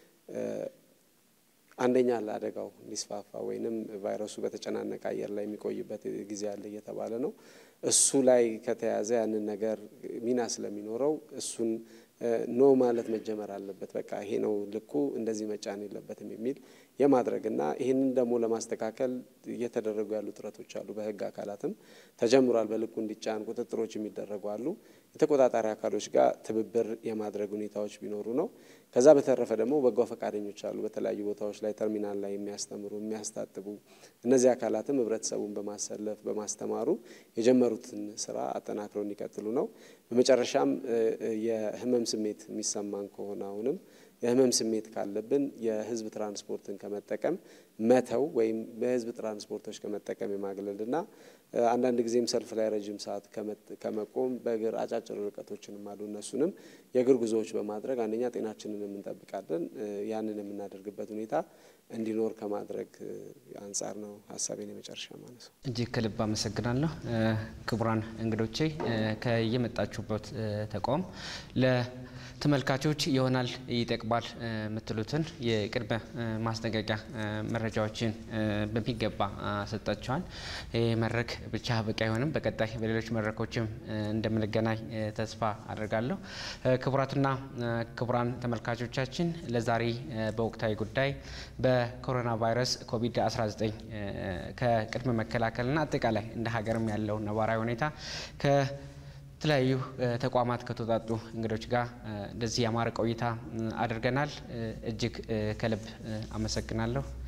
አንደኛ ለአደጋው እንዲስፋፋ ወይንም ቫይረሱ በተጨናነቀ አየር ላይ የሚቆይበት ጊዜ አለ እየተባለ ነው። እሱ ላይ ከተያዘ ያንን ነገር ሚና ስለሚኖረው እሱን ኖ ማለት መጀመር አለበት። በቃ ይሄ ነው ልኩ፣ እንደዚህ መጫን የለበትም የሚል የማድረግና ይህንን ደግሞ ለማስተካከል እየተደረጉ ያሉ ጥረቶች አሉ። በህግ አካላትም ተጀምሯል። በልኩ እንዲጫን ቁጥጥሮች የሚደረጉ አሉ። የተቆጣጣሪ አካሎች ጋር ትብብር የማድረግ ሁኔታዎች ቢኖሩ ነው። ከዛ በተረፈ ደግሞ በጎ ፈቃደኞች አሉ። በተለያዩ ቦታዎች ላይ ተርሚናል ላይ የሚያስተምሩ የሚያስታጥቡ፣ እነዚህ አካላትም ህብረተሰቡን በማሰለፍ በማስተማሩ የጀመሩትን ስራ አጠናክረው እንዲቀጥሉ ነው። በመጨረሻም የህመም ስሜት የሚሰማን ከሆነ አሁንም የህመም ስሜት ካለብን የህዝብ ትራንስፖርትን ከመጠቀም መተው ወይም በህዝብ ትራንስፖርቶች ከመጠቀም የማግለልና አንዳንድ ጊዜም ሰልፍ ላይ ረጅም ሰዓት ከመቆም በእግር አጫጭር ርቀቶችንም አሉ። እነሱንም የእግር ጉዞዎች በማድረግ አንደኛ ጤናችንን እንጠብቃለን። ያንን የምናደርግበት ሁኔታ እንዲኖር ከማድረግ አንጻር ነው ሀሳቤን የመጨረሻ ማለት ነው። እጅግ ከልብ አመሰግናለሁ። ክቡራን እንግዶቼ ከየመጣችሁበት ተቋም ለተመልካቾች ይሆናል ይጠቅማል የምትሉትን የቅድመ ማስጠንቀቂያ መረጃዎችን በሚገባ ሰጣችኋል። ይህ መድረክ ብቻ በቂ አይሆንም። በቀጣይ በሌሎች መድረኮችም እንደምንገናኝ ተስፋ አድርጋለሁ። ክቡራትና ክቡራን ተመልካቾቻችን ለዛሬ በወቅታዊ ጉዳይ በኮሮና ቫይረስ ኮቪድ-19 ከቅድመ መከላከልና አጠቃላይ እንደ ሀገርም ያለው ነባራዊ ሁኔታ ከተለያዩ ተቋማት ከተውጣጡ እንግዶች ጋር እንደዚህ ያማረ ቆይታ አድርገናል። እጅግ ከልብ አመሰግናለሁ።